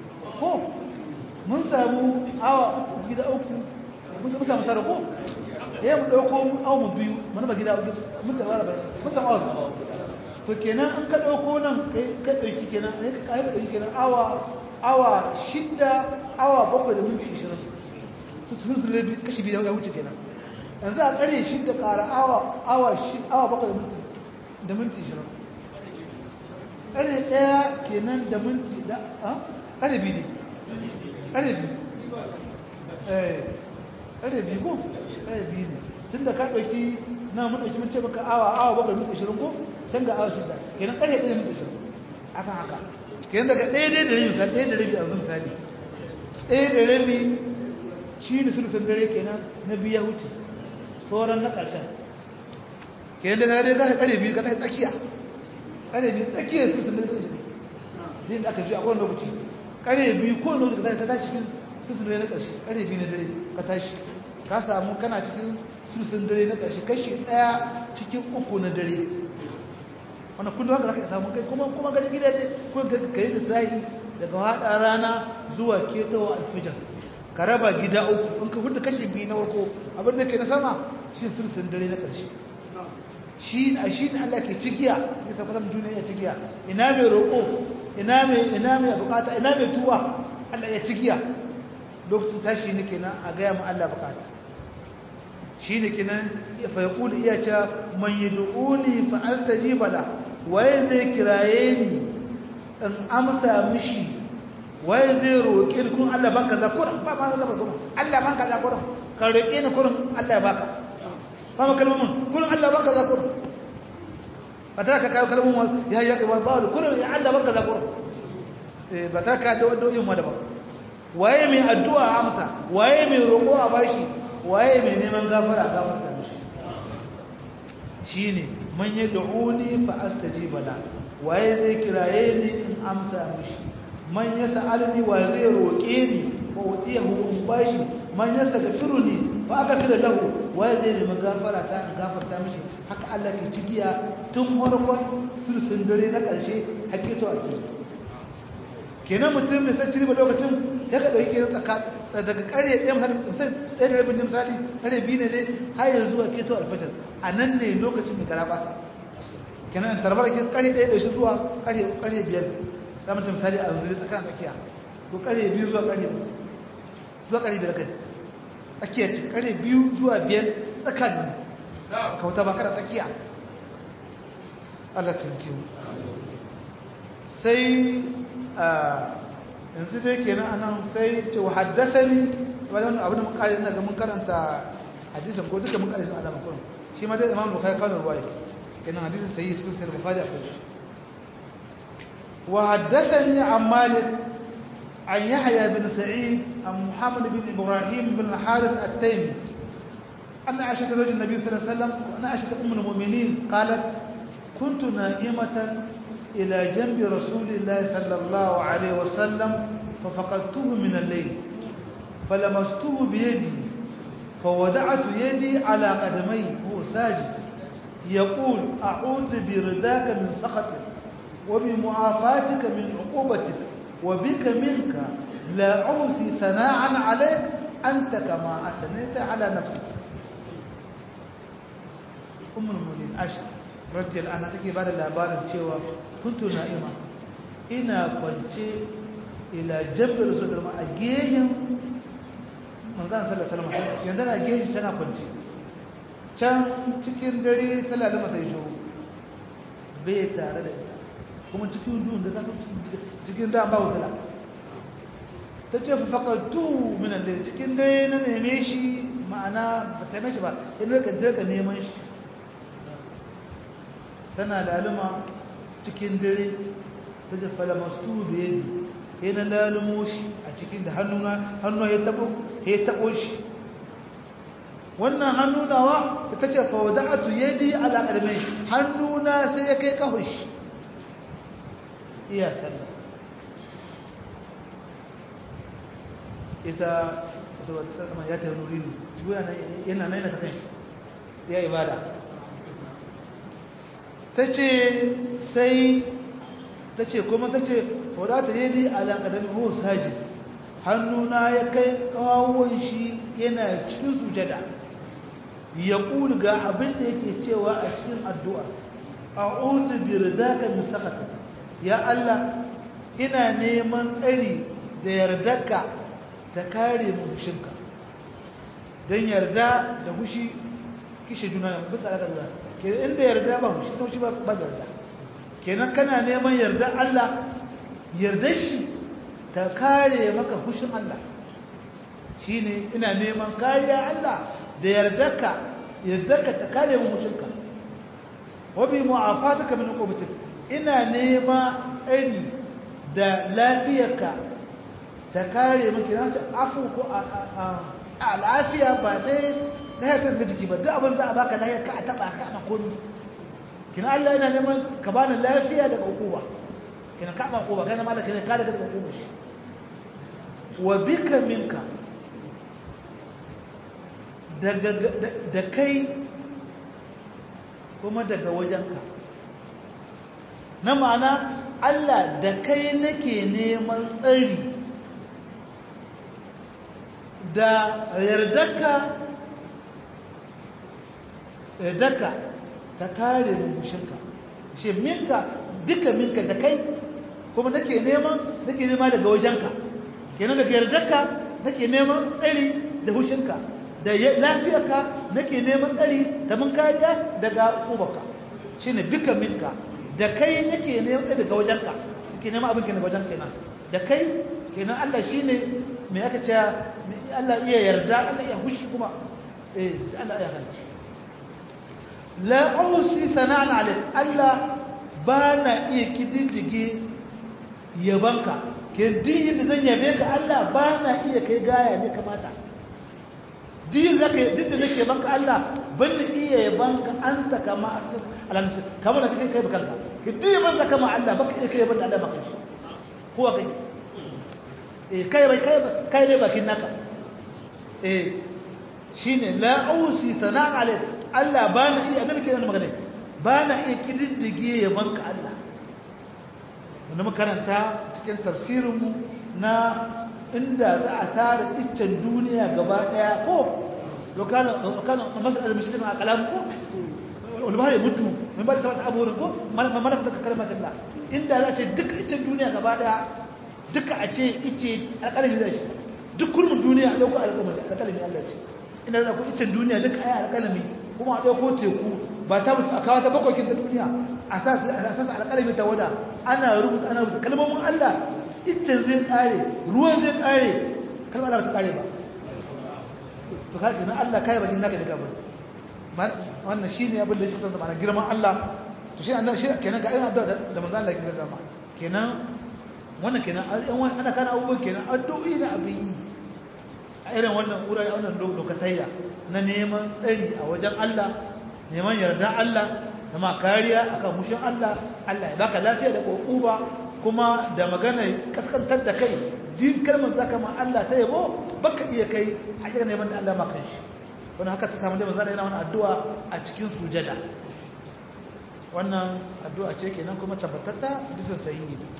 ko mun samu awa uku gida uku mun samu tara ko ya mu ɗauko awu biyu mana ba gida mun da wara bai mun san awu to kenan an ka ɗauko nan ka ɗauki kenan sai ka kai ɗauki kenan awa awa shidda awa bakwai da minti ishirin su sun su rabi kashi biyu ya wuce kenan yanzu a ƙarye shidda ƙara awa awa awa bakwai da minti ishirin ƙarye ɗaya kenan da minti da ƙarye biyu ne ƙarye biyu ƙarye biyu ko ƙarye biyu ne tun da ka ɗauki na mun ɗauki mun ce maka awa awa bakwai minti ishirin ko can ga awa shidda kenan ƙarye ɗaya minti ishirin akan haka kenan daga ɗaya ɗaya da rabi misali ɗaya da rabi a yanzu misali ɗaya da rabi shi ne sulusun dare kenan na biya wuce sauran na ƙarshen kenan daga dai gasa ƙare biyu ka ta tsakiya ƙare biyu tsakiyar sulusun dare ta shi din da aka ji a kowane lokaci ƙare biyu kowane lokaci ka tashi cikin sulusun dare na ƙarshe ƙare biyu na dare ka tashi ka samu kana cikin sulusun dare na ƙarshe kashi ɗaya cikin uku na dare wannan kullum haka zaka samu kai kuma kuma gaji gida ne ko ka yi lissafi daga hada rana zuwa ketowa alfijar ka raba gida uku in ka huta kashi biyu na warko abin da ke na sama shi sulsun dare na ƙarshe shi a shi ne Allah ke cikiya ya tabbatar da duniya ya cikiya ina mai roƙo ina mai ina mai bukata ina mai tuwa Allah ya cikiya lokacin tashi ne kenan a gaya mu Allah bukata shi ne kenan fa yaqulu iya ce man yad'uni fa astajiba la waye zai kiraye ni in amsa mishi waye zai roƙe ni kun Allah banka zakura ba ma Allah banka Allah banka zakura ka roƙe ni kurin Allah ya baka ba ma kalmomin kurin Allah banka zakura ba ta ka kawo kalmomin ya ya kai ba ba kurin ya Allah banka zakura eh ba ta ka da wadda ma da ba waye mai addu'a amsa waye mai roƙo a bashi waye mai neman gafara gafarta mishi shine man yad'uni fa astajiba la waye zai kiraye ni in amsa mishi man yas'alni wa zai roke ni fa utiyahu in bashi man yastaghfiruni fa aghfir lahu waye zai nemi gafara ta in gafarta mishi haka Allah ke cigiya tun farkon sulsun dare na karshe hakito a cikin kenan mutum mai san cirba lokacin ya ka dauki kenan tsaka daga kare ɗaya misali misali ɗaya da rabin misali kare biyu ne dai har yanzu zuwa keto alfajar a nan ne lokacin mai gara basa kenan tarbar kin kare ɗaya da shi zuwa kare kare biyar za mu misali a yanzu tsakan tsakiya ko kare biyu zuwa kare zuwa kare biyar kai tsakiya ce kare biyu zuwa biyar tsakan ne kauta ba kada tsakiya Allah ta yi sai yanzu dai kenan anan sai ce wa haddathani wannan abin da mun kare ina ga mun karanta hadisin ko duka mun kare sun alama kullum shi ma dai Imam Bukhari kawo ruwaya kenan hadisin sai cikin sahih Bukhari akwai shi wa haddathani an Malik an Yahya bin Sa'id an Muhammad bin Ibrahim bin Haris at-Taymi أن عائشة زوج النبي صلى الله عليه وسلم وأن عائشة أم المؤمنين قالت كنت نائمة إلى جنب رسول الله صلى الله عليه وسلم ففقدته من الليل فلمسته بيدي فوضعت يدي على قدمي وهو ساجد يقول أعوذ برداك من سخطك وبمعافاتك من عقوبتك وبك منك لا أوصي ثناء عليك أنت كما أثنيت على نفسك أم المؤمنين أشهر rajiyar ana take ba da labarin cewa kuntu na'ima ina kwance ila jabbar su da a gehen manzan sallar salama yanzu na gehen tana kwance can cikin dare talala mata yi shuru bai tare da ita kuma cikin duhun da kasa cikin da ba wutala ta ce faƙattu minan da cikin dare na neme shi ma'ana ba ta shi ba yana ka neman shi tana laluma cikin dare ta ce falamastu da yadi sai na lalumo shi a cikin da hannuna hannuna ya tabo ya tabo shi wannan hannunawa ta ce fawada'atu yadi ala qadamai hannuna sai ya kai kafin shi iya sallah ita da wata ta zama ya ta nuri ne yana nan yana ta kan shi ya ibada ta ce sai ta ce kuma ta ce wadata ne dai alaƙadar ho sajid hannuna ya kai kawon shi yana cikin sujada ya ga abin da yake cewa a cikin addu'a a'udhu bi ridaka min sakhatik ya Allah ina neman tsari da yardarka ta kare mu hushinka dan yarda da hushi kishe juna ne bisa daga juna kenan inda yarda ba hushi hushi ba ba yarda kenan kana neman yarda Allah yardar shi ta kare maka hushin Allah shine ina neman kariya Allah da yardarka yardarka ta kare mu hushinka wabi mu'afataka min uqubatik ina nema tsari da lafiyarka ta kare miki na ce afu ko a lafiya ba sai lahiyar ka jiki ba duk abin za a baka lahiyar ka a taba ka ana komi kina Allah ina neman ka bani lafiya daga uquba kina ka ba uquba kana malaka ne ka daga daga uquba shi wa bika minka daga da kai kuma daga wajenka na ma'ana Allah da kai nake neman tsari da yardarka yardarka ta kare mushinka shi minka duka minka da kai kuma nake neman nake nema daga wajenka kenan daga yardarka nake neman tsari da hushinka da lafiyarka nake neman tsari da mun kariya daga ubaka shine duka minka da kai nake neman tsari daga wajenka nake neman abin kenan wajen kenan da kai kenan Allah shine me aka ce Allah iya yarda Allah iya hushi kuma eh Allah iya hana la usi sana'an alik Allah bana iya kididdige yabanka ke din da zan yabe ka Allah bana iya kai gaya ne kamata din zaka duk da nake banka Allah ban iya banka anta kama alansa kamar da kake kai bakanka ki din ban zaka ma Allah baka iya kai ban Allah baka shi ko kai eh kai bai kai kai ne bakin naka eh shine la ausi sana'an alayk Allah bana iya annabi ke wannan magana bana iya kididdige ya banka Allah wannan makaranta cikin tafsirinmu na inda za a tara iccen duniya gaba daya ko lokana masar al-muslim a kalam ko ulbahar ya mutu min ba da sabata abubuwan ko mana fita kalmar Allah inda za a ce duka iccen duniya gaba daya duka a ce icce alƙalami zai shi duk kurmin duniya a ɗauko alƙalami Allah ce inda za ku iccen duniya duka a yi alƙalami kuma a ɗauko teku ba ta mutu a kawo ta bakwakin ta duniya a sasa alƙalami ta wada ana rubuta ana rubuta kalmomin Allah iccen zai ƙare ruwan zai ƙare kalmar Allah ba ta ƙare ba to ka kenan Allah kai bakin naka daga bari wannan shine abin da yake fitar da ma'ana girman Allah to shi annabi shi kenan ga irin addu'a da manzo Allah yake zama kenan wannan kenan ana kana abubuwan kenan addu'o'i da abin yi a irin wannan wurare wannan lokatayya na neman tsari a wajen Allah neman yardan Allah ta ma kariya akan mushin Allah Allah ya baka lafiya da kokuba kuma da magana kaskantar da kai jin kalmar zaka ma Allah ta yabo baka iya kai hakika neman da Allah ma kan shi wannan haka ta samu da manzo yana wannan addu'a a cikin sujada wannan addu'a ce kenan kuma tabbatatta bisan sahihi ne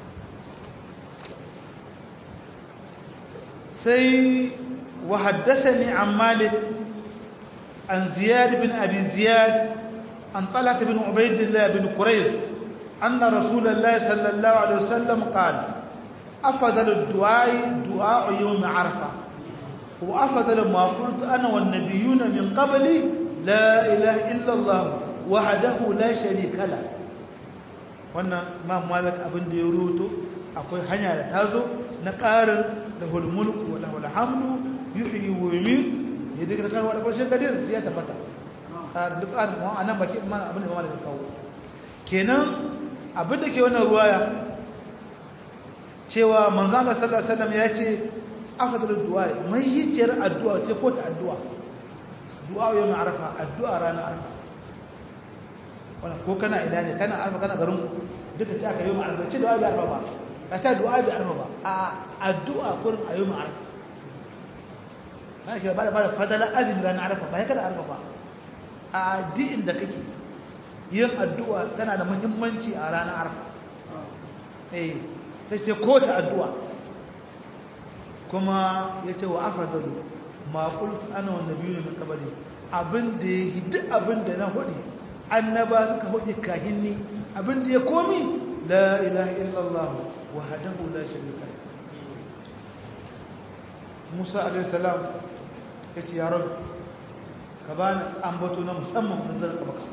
سي وحدثني عن مالك عن زياد بن أبي زياد عن طلحة بن عبيد الله بن قريز أن رسول الله صلى الله عليه وسلم قال أفضل الدعاء دعاء يوم عرفة وأفضل ما قلت أنا والنبيون من قبلي لا إله إلا الله وحده لا شريك له wannan ma malik abin da ya ruto akwai hanya da tazo na ƙarin lahul mulku wa lahul hamdu yuhyi wa yumiit ya dika kan wala bashin kadir ya tabbata duk an mu anan baki mana abin da malik kawo kenan abin da ke wannan ruwaya cewa manzo Allah sallallahu alaihi wasallam ya ce afdalud du'a mai hiciyar addu'a ce ko ta addu'a du'a yau arafa addu'a ranar arafa wannan ko kana ina ne kana arfa kana garin duka ce aka yi mu arfa ce du'a bi arfa ba ka ta du'a bi arfa ba a addu'a kurin a yi mu arfa na ke ba da fara fadala azumi ranar arfa ba ya kada arfa ba a addinin da kake yin addu'a tana da muhimmanci a ranar arfa eh ta ce ko ta addu'a kuma ya ce wa afadalu ma qultu ana wa nabiyyu min qabli abin da ya yi duk abin da na hudu annaba suka hudu kahinni abin da ya komi la ilaha illallah wahdahu la sharika Musa alaihi salam yace ya rabb ka bani ambato na musamman da zan ka baka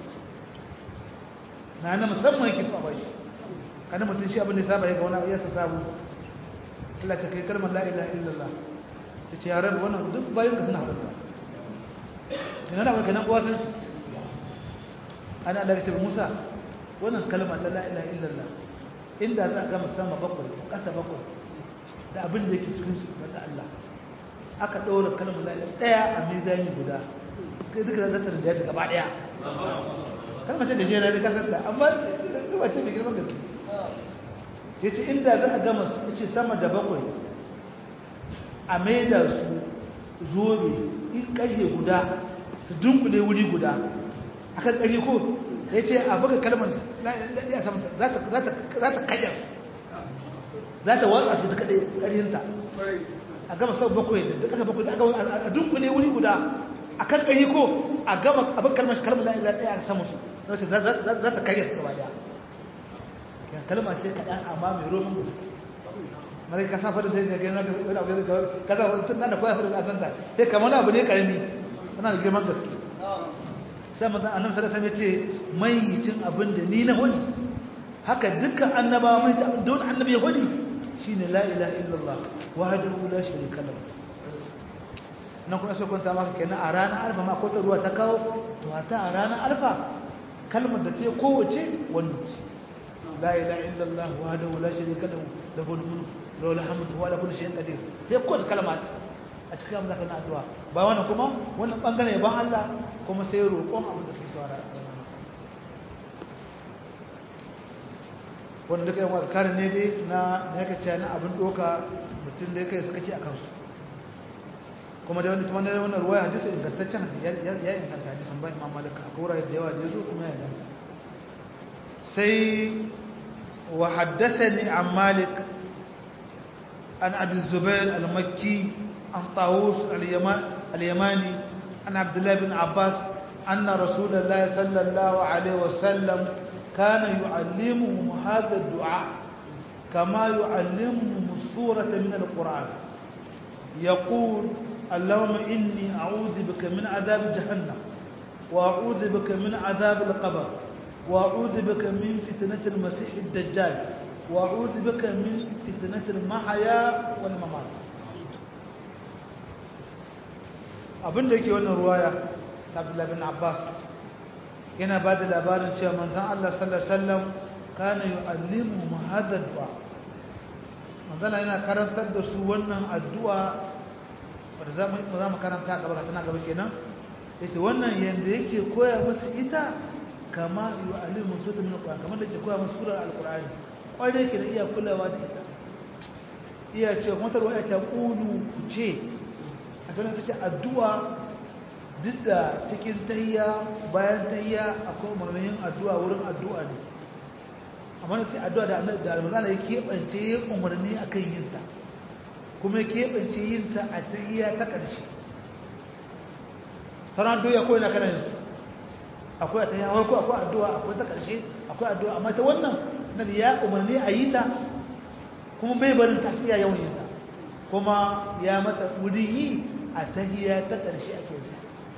na na musamman yake so a bashi kana mutun shi abin da saba ya ga wani ya sabu Allah ta kai kalmar la ilaha illallah yace ya rabb wannan duk bayan ka suna haɗuwa ina da kai nan kowa san ana da ce Musa wannan kalma ta la ilaha illallah inda za ka sama bakwai ta kasa bakwai da abin da yake cikin su da Allah aka ɗaura kalmar la ilaha daya a mizani guda kai duka da ta rinjaye gaba daya kalmar ta gajera da kasar da amma ba ce mai girman gaske yace inda za a gama yace sama da bakwai a maida su zobe in ƙarfe guda su dunkule wuri guda akan ƙarfe ko ya ce a buga kalmar ya samanta za ta kajar za ta watsa su duka ɗaya ƙarfinta a gama sau bakwai da duka bakwai da a dunkule wuri guda a kan ƙarfe ko a gama abin kalmar shi kalmar la'ila ɗaya a samun su za ta kajar su gaba ɗaya kalmar ce kaɗan amma mai roman gaske mara ka sa fadin sai ne gani wani abu da ka sa fadin tun da koya fadin a santa sai kamar abu ne karami tana da girman gaske sai mazan annabi sallallahu alaihi wasallam ya ce mai cin abin da ni na hudi haka dukkan annabawa mai ta don annabi ya hudi shine la ilaha illallah wahdahu la sharika lahu nan kuma sai kwanta maka kenan a ranar alfa ma ko ta ruwa ta kawo to ta a ranar alfa kalmar da ta kowace wannan ce la ilaha illallah wahdahu la sharika lahu lahul mulku lahu alhamdu wa lahu kullu shay'in qadir sai kowace kalma a cikin amma zaka na addu'a ba wannan kuma wannan bangare ban Allah kuma sai roƙon abin da kake saurara wannan duka yan azkarin ne dai na na yake cewa na abin doka mutum da kai suka ci akan su kuma da wani kuma da wannan ruwaya hadisi ingantaccen hadisi ya inganta hadisin ba Imam Malik akwai wurare da yawa da yazo kuma ya inganta sai wa haddathani an Malik an Abi Zubair al-Makki عن طاووس اليماني عن عبد الله بن عباس أن رسول الله صلى الله عليه وسلم كان يعلمهم هذا الدعاء كما يعلمهم السورة من القرآن يقول اللهم إني أعوذ بك من عذاب جهنم وأعوذ بك من عذاب القبر وأعوذ بك من فتنة المسيح الدجال وأعوذ بك من فتنة المحيا والممات abin da yake wannan ruwaya ta Abdullah bin Abbas yana ba da labarin cewa manzon Allah sallallahu alaihi wasallam kana yu'allimu hadha du'a manzon yana karantar da su wannan addu'a wanda za mu za mu karanta gaba tana gaba kenan yace wannan yanda yake koya musu ita kama yu'allimu sura min alquran kamar da yake koya musu sura alqurani kware yake da iya kulawa da ita iya ce kuma tarwa ya ce qulu ku ce a tana ta ce addu'a duk da cikin tahiya bayan tahiya akwai umarnin addu'a wurin addu'a ne amma na ce addu'a da almazana ya keɓance ya umarni a kan yinta kuma ya keɓance yinta a tahiya ta ƙarshe sauran addu'a kawai na kanan yanzu akwai a tahiya warko akwai addu'a akwai ta ƙarshe akwai addu'a amma ta wannan na ya umarni a yi ta kuma bai barin ta iya yawan yinta kuma ya mata wurin yi a tahiya ta ƙarshe ake yi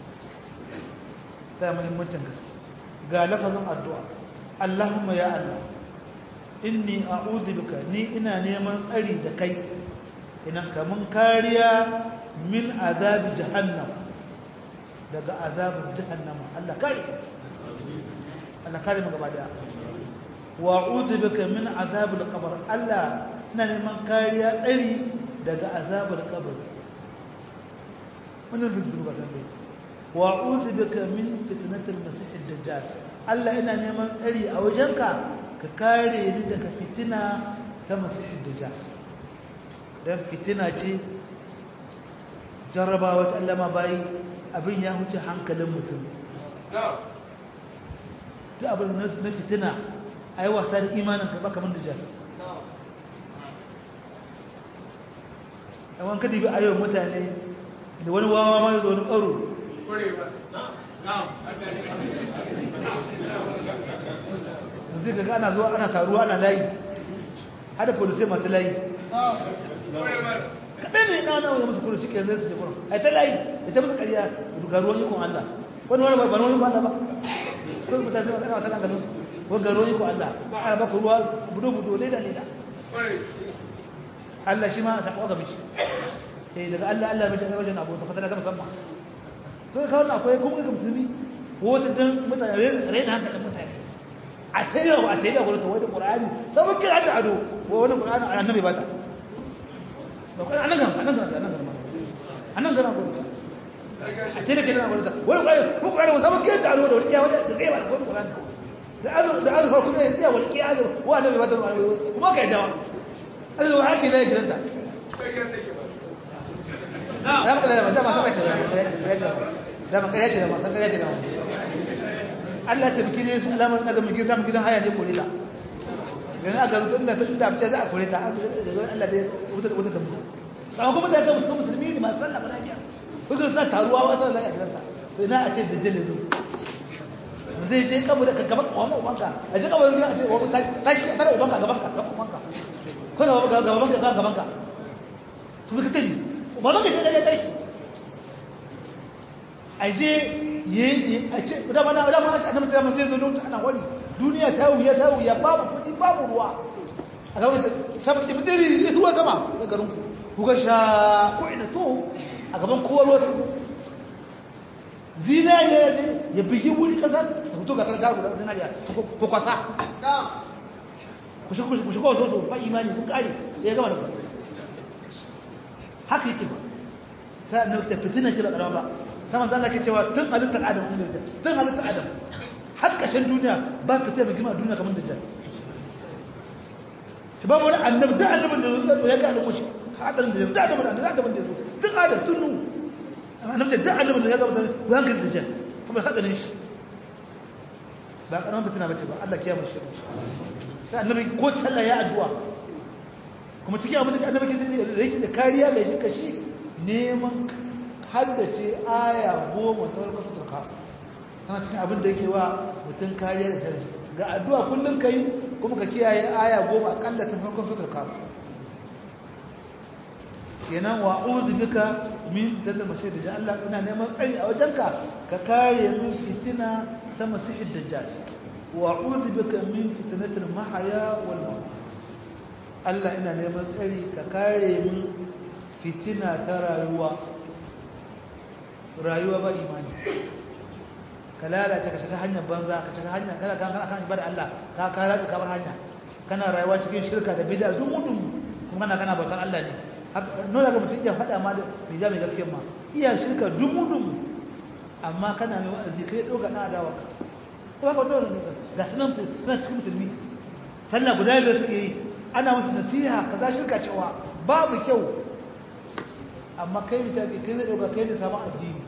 ta muhimmancin gaske ga lafazin addu'a Allahumma ya Allah inni a'udhu bika ni ina neman tsari da kai ina kamun kariya min azabi jahannam daga azabin jahannam Allah kare Allah kare mu gaba daya wa a'udhu bika min azabil qabr Allah ina neman kariya tsari daga azabar kabari wannan rubutu ba san dai wa a'udhu bika min fitnatil masih ad-dajjal Allah ina neman tsari a wajenka ka kare ni daga fitina ta masih ad-dajjal dan fitina ce jarrabawa ta Allah ma bayi abin ya huce hankalin mutum duk abin na fitina ayi wasa da imanin ka baka man dajjal yawan kadi bi ayo mutane da wani wawa ma yazo wani baro zai ga ana zuwa ana taruwa ana layi hada polisai masu layi kaɗai ne ɗan wani musu kudu cikin zai su je kudu a ta layi da ta musu ƙarya ga ruwan ikon Allah wani wani ba ruwan ikon Allah ba kuma mutane zai masu ana ganin wani ga ruwan ikon Allah ana baka ruwa budo-budo leda leda Allah shi ma a saƙo ga mishi eh daga Allah Allah mishi a wajen abu ta fatana ta musamman to ka wannan akwai kuma ga musulmi wata dan mutane raina hankalin mutane a tayyau a tayyau gurin tawai da qur'ani sabon kira da ado ko wani qur'ani annabi bata ba ko anan gan anan gan anan gan anan gan ko a tayyau kira gurin ta wani qur'ani ko qur'ani sabon kira da ado da wani kiyawa da zai ba ko qur'ani da azu da azu kuma ya tsaya wani kiyawa wa annabi bata kuma kai dawa azu haka ne gidanta ya maka da dama sai ta dama kai ce dama sai kai ce dama Allah ta biki ne sun alama suna ga mugin zamu gidan haya ne kore ta dan aka rubuta inda ta shida abce za a kore ta Allah dai wuta wuta ta mu amma kuma da ga musulmi ne masu sallah lafiya kuka sa taruwa wa sallah a gidanta to ina a ce da jalle zu zai je kabu da gaban uwan ubanka a je kabu da a ce uban ka tashi tare ubanka gaban ka gaban ubanka ko gaban gaban ka gaban ka to kika ce ba maka ce ya tashi a je yi a ce dama na dama a annabi ta zai zo lokacin ana wani duniya ta wuya ta wuya babu kudi babu ruwa a ga wanda sabon ki fitiri ruwa sama da garin ku ga sha ko ina to a gaban kowa ruwa zinariya ya je ya bigi wuri kasa ta fito ga sarka guda zinariya ko kwasa ku shigo so so ba imani ku kare ya gama da ku haka yake ba sai annabi ta fitina shi ba karama ba sama zan ke cewa tun halittar adam ne da tun halittar adam har kashin duniya ba fitina mai girma duniya kamar dajjal shi ba wani annabi da annabin da ya ga alamu shi hadarin da da annabin da annabin da ya zo tun adam tun nu annabi da annabin da ya ga mutane ku hankali dajjal saboda hadarin shi ba karaman fitina bace ba Allah kiyama shi sai annabi ko sallah ya addu'a kuma cikin abin da annabi ke da yake da kariya mai shi kashi neman haddace aya goma ta warkar su turka tana cikin abin da yake wa mutum kariya da shari'a ga addu'a kullum kai kuma ka kiyaye aya goma akalla ta farkon su turka kenan wa uzu bika min fitatul masih dajjal Allah ina neman tsari a wajenka ka kare min fitina ta masih dajjal wa uzu bika min fitnatil mahya wal mamat Allah ina neman tsari ka kare min fitina ta rayuwa rayuwa ba imani ka lalace ka shiga hanyar banza ka shiga hanyar kana kan kana kan ibada Allah ka ka ratsa ka bar hanya kana rayuwa cikin shirka da bid'a duk mutum kuma kana kana bautar Allah ne nuna ga mutum ya faɗa ma da bija mai gaskiya ma iya shirka duk mutum amma kana mai wa'azi kai doga na adawa ka kuma ka dole ga sunan suna cikin musulmi sallah guda biyar suke yi ana musu nasiha kaza shirka cewa babu kyau amma kai mutane kai zai dauka kai da samun addini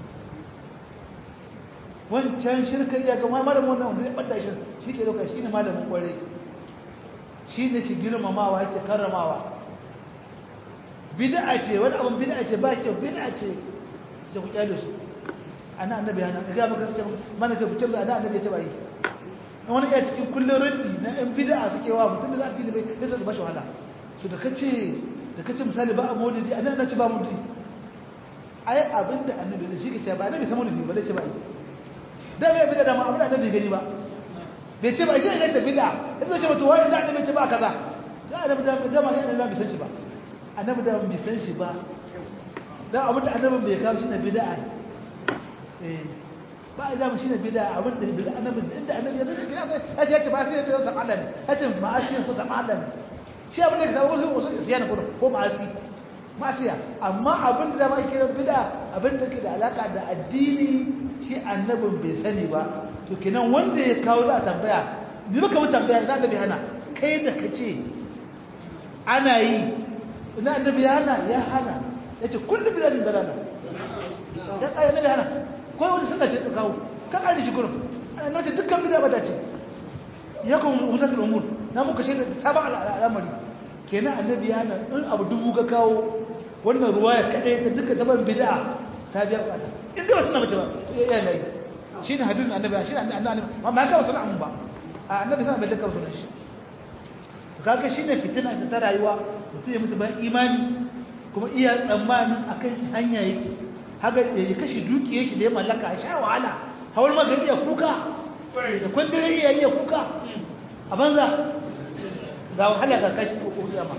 wancan shirka iya ga malamin wannan wanda zai bada shi shi ke dauka shi ne malamin kware shi ne ke girmamawa yake karramawa bid'a ce wani abin bid'a ce ba kyau bid'a ce ce ku kyale su ana annabi hana ga maka sai mana ce ku ce ana annabi ya ce ba yi wani iya cikin kullun raddi na yan bid'a suke wa mutum da za a tini bai sai su ba shi wahala su da kace da kace misali ba a maulidi annabi na ce ba maulidi ai abinda annabi zai shike ce ba annabi sama maulidi ba zai ce ba yi da mai bid'a da ma abin annabi gani ba bai ce ba shi ne da bid'a yanzu ce mutu wani da annabi ce ba kaza da annabi da da ma yana da bisan shi ba annabi da bai san shi ba da abinda annabi bai kawo shi na bid'a eh ba a zama shi ne bida abin da bida annabi inda annabi ya zai kira sai ya ce ba sai ya ce zama Allah ne ya ce ma'asi ko zama Allah ne shi abin da ka samu wasu wasu siya na kudu ko ma'asi ma'asiya amma abin da zama kira bida abin da ke da alaka da addini shi annabin bai sani ba to kenan wanda ya kawo za a tambaya ni baka mu tambaya za ka bi hana kai da ka ce ana yi ina annabi ya hana ya hana ya ce kullum biladin dalala ya tsaya annabi hana ko wani suna ce kawo ka ƙari shi gurin ana nace dukkan bida ba ta ce ya kuma musatul umur na muka shaida da sabon al'amari kenan annabi ya na in abu dubu ka kawo wannan ruwa ya kaɗai ta duka taban bida ta biya bukata in dai ba suna mace ba to iya yayi shi ne hadisin annabi shi ne annabi amma ya kawo sunan ba a annabi sai bai da kawo sunan shi to kaga shi ne fitina ta rayuwa mutum ya mutu bayan imani kuma iya tsammanin akan hanya yake haka ya kashe dukiyar shi da ya mallaka a sha wahala hawar maka iya kuka da kwandare iya iya kuka a banza ga wahala ga kashi ko kuma ma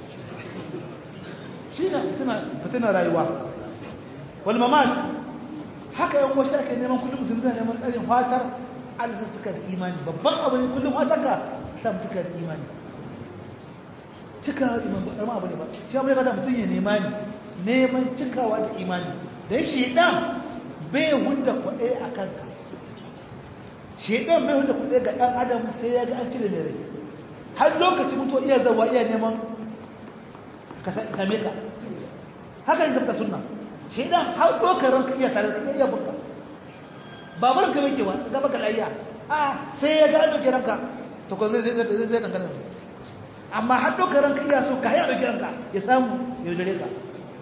shi ne fitina rayuwa wal mamat haka yan wasu ake neman kullum musulmi zai neman tsarin fatar alisa suka da imani babban abu ne kullum fatar ka samu cika da imani cikawa da imani ba abu ne ba shi abu ne ba da mutum ya nema ne neman cikawa da imani don shaidan bai hudda kwaɗe a kanka shaidan bai hudda kwaɗe ga ɗan adam sai ya ga an cire mai rai har lokaci mutuwa iya zawa iya neman ka same ka haka yin zafta suna shaidan har ɗaukar ranka iya tare da iya iya bunka babar ka mai kewa ga baka layya a sai ya ga an ɗauke ranka to ko zai zai zai zai dangane amma har ɗaukar ranka iya so ka haya ɗauke ranka ya samu ya jare ka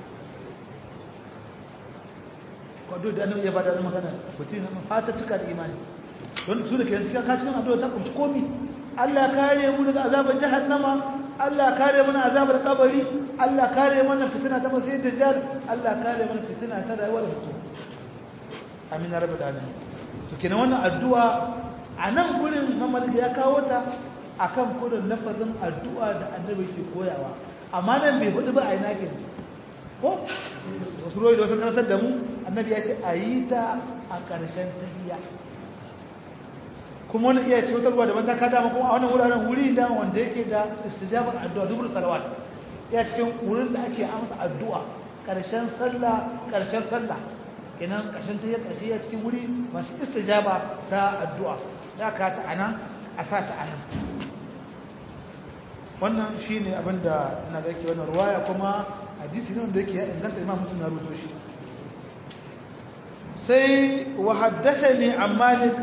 kwado da annabi ya bada wani magana mutum fata cika da imani don su da ke yanzu ka cikin addu'a ta kunshi komi Allah kare mu daga azabar jahannama Allah kare mana azabar kabari Allah kare mana fitina ta masai dajjal Allah kare mana fitina ta rayuwar mutum amin rabbul alamin to kenan wannan addu'a a nan gurin mamalga ya kawo ta akan kudin lafazin addu'a da annabi ke koyawa amma nan bai hudu ba a ina kenan ko wasu royi da wasu karantar da mu annabi ya ce a yi ta a ƙarshen tahiya kuma wani iya ce wutarwa daban ta kada kuma a wannan wuraren wuri da wanda yake da istijabar addu'a dubur salawat ya cikin wurin da ake amsa addu'a ƙarshen sallah ƙarshen sallah kenan ƙarshen tahiya ƙarshe ya cikin wuri masu istijaba ta addu'a ya ka ta anan a sa ta anan wannan shine abin da na ga yake wannan ruwaya kuma hadisi ne wanda yake ya inganta imam muslim ya rubuto shi sai wa haddathani an malik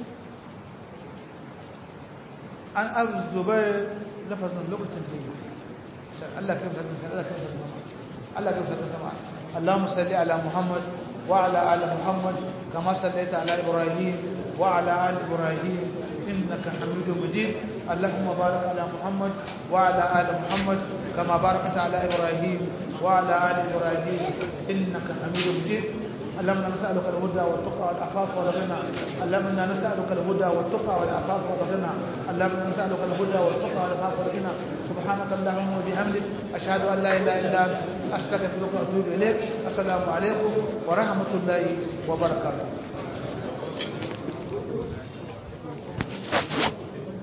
an abu zubair lafazin lokacin da yi Allah kai fatin sai Allah kai fatin Allah kai fatin sama Allahumma salli ala Muhammad wa ala ali Muhammad kama sallaita ala Ibrahim wa ala ali Ibrahim innaka Hamidum Majid اللهم بارك على محمد وعلى آل محمد كما باركت على إبراهيم وعلى آل إبراهيم إنك حميد مجيد اللهم نسألك الهدى والتقى والعفاف والغنى اللهم انا نسألك الهدى والتقى والعفاف والغنى اللهم نسألك الهدى والتقى والعفاف والغنى سبحانك اللهم وبحمدك أشهد أن لا إله إلا أنت أستغفرك وأتوب إليك السلام عليكم ورحمة الله وبركاته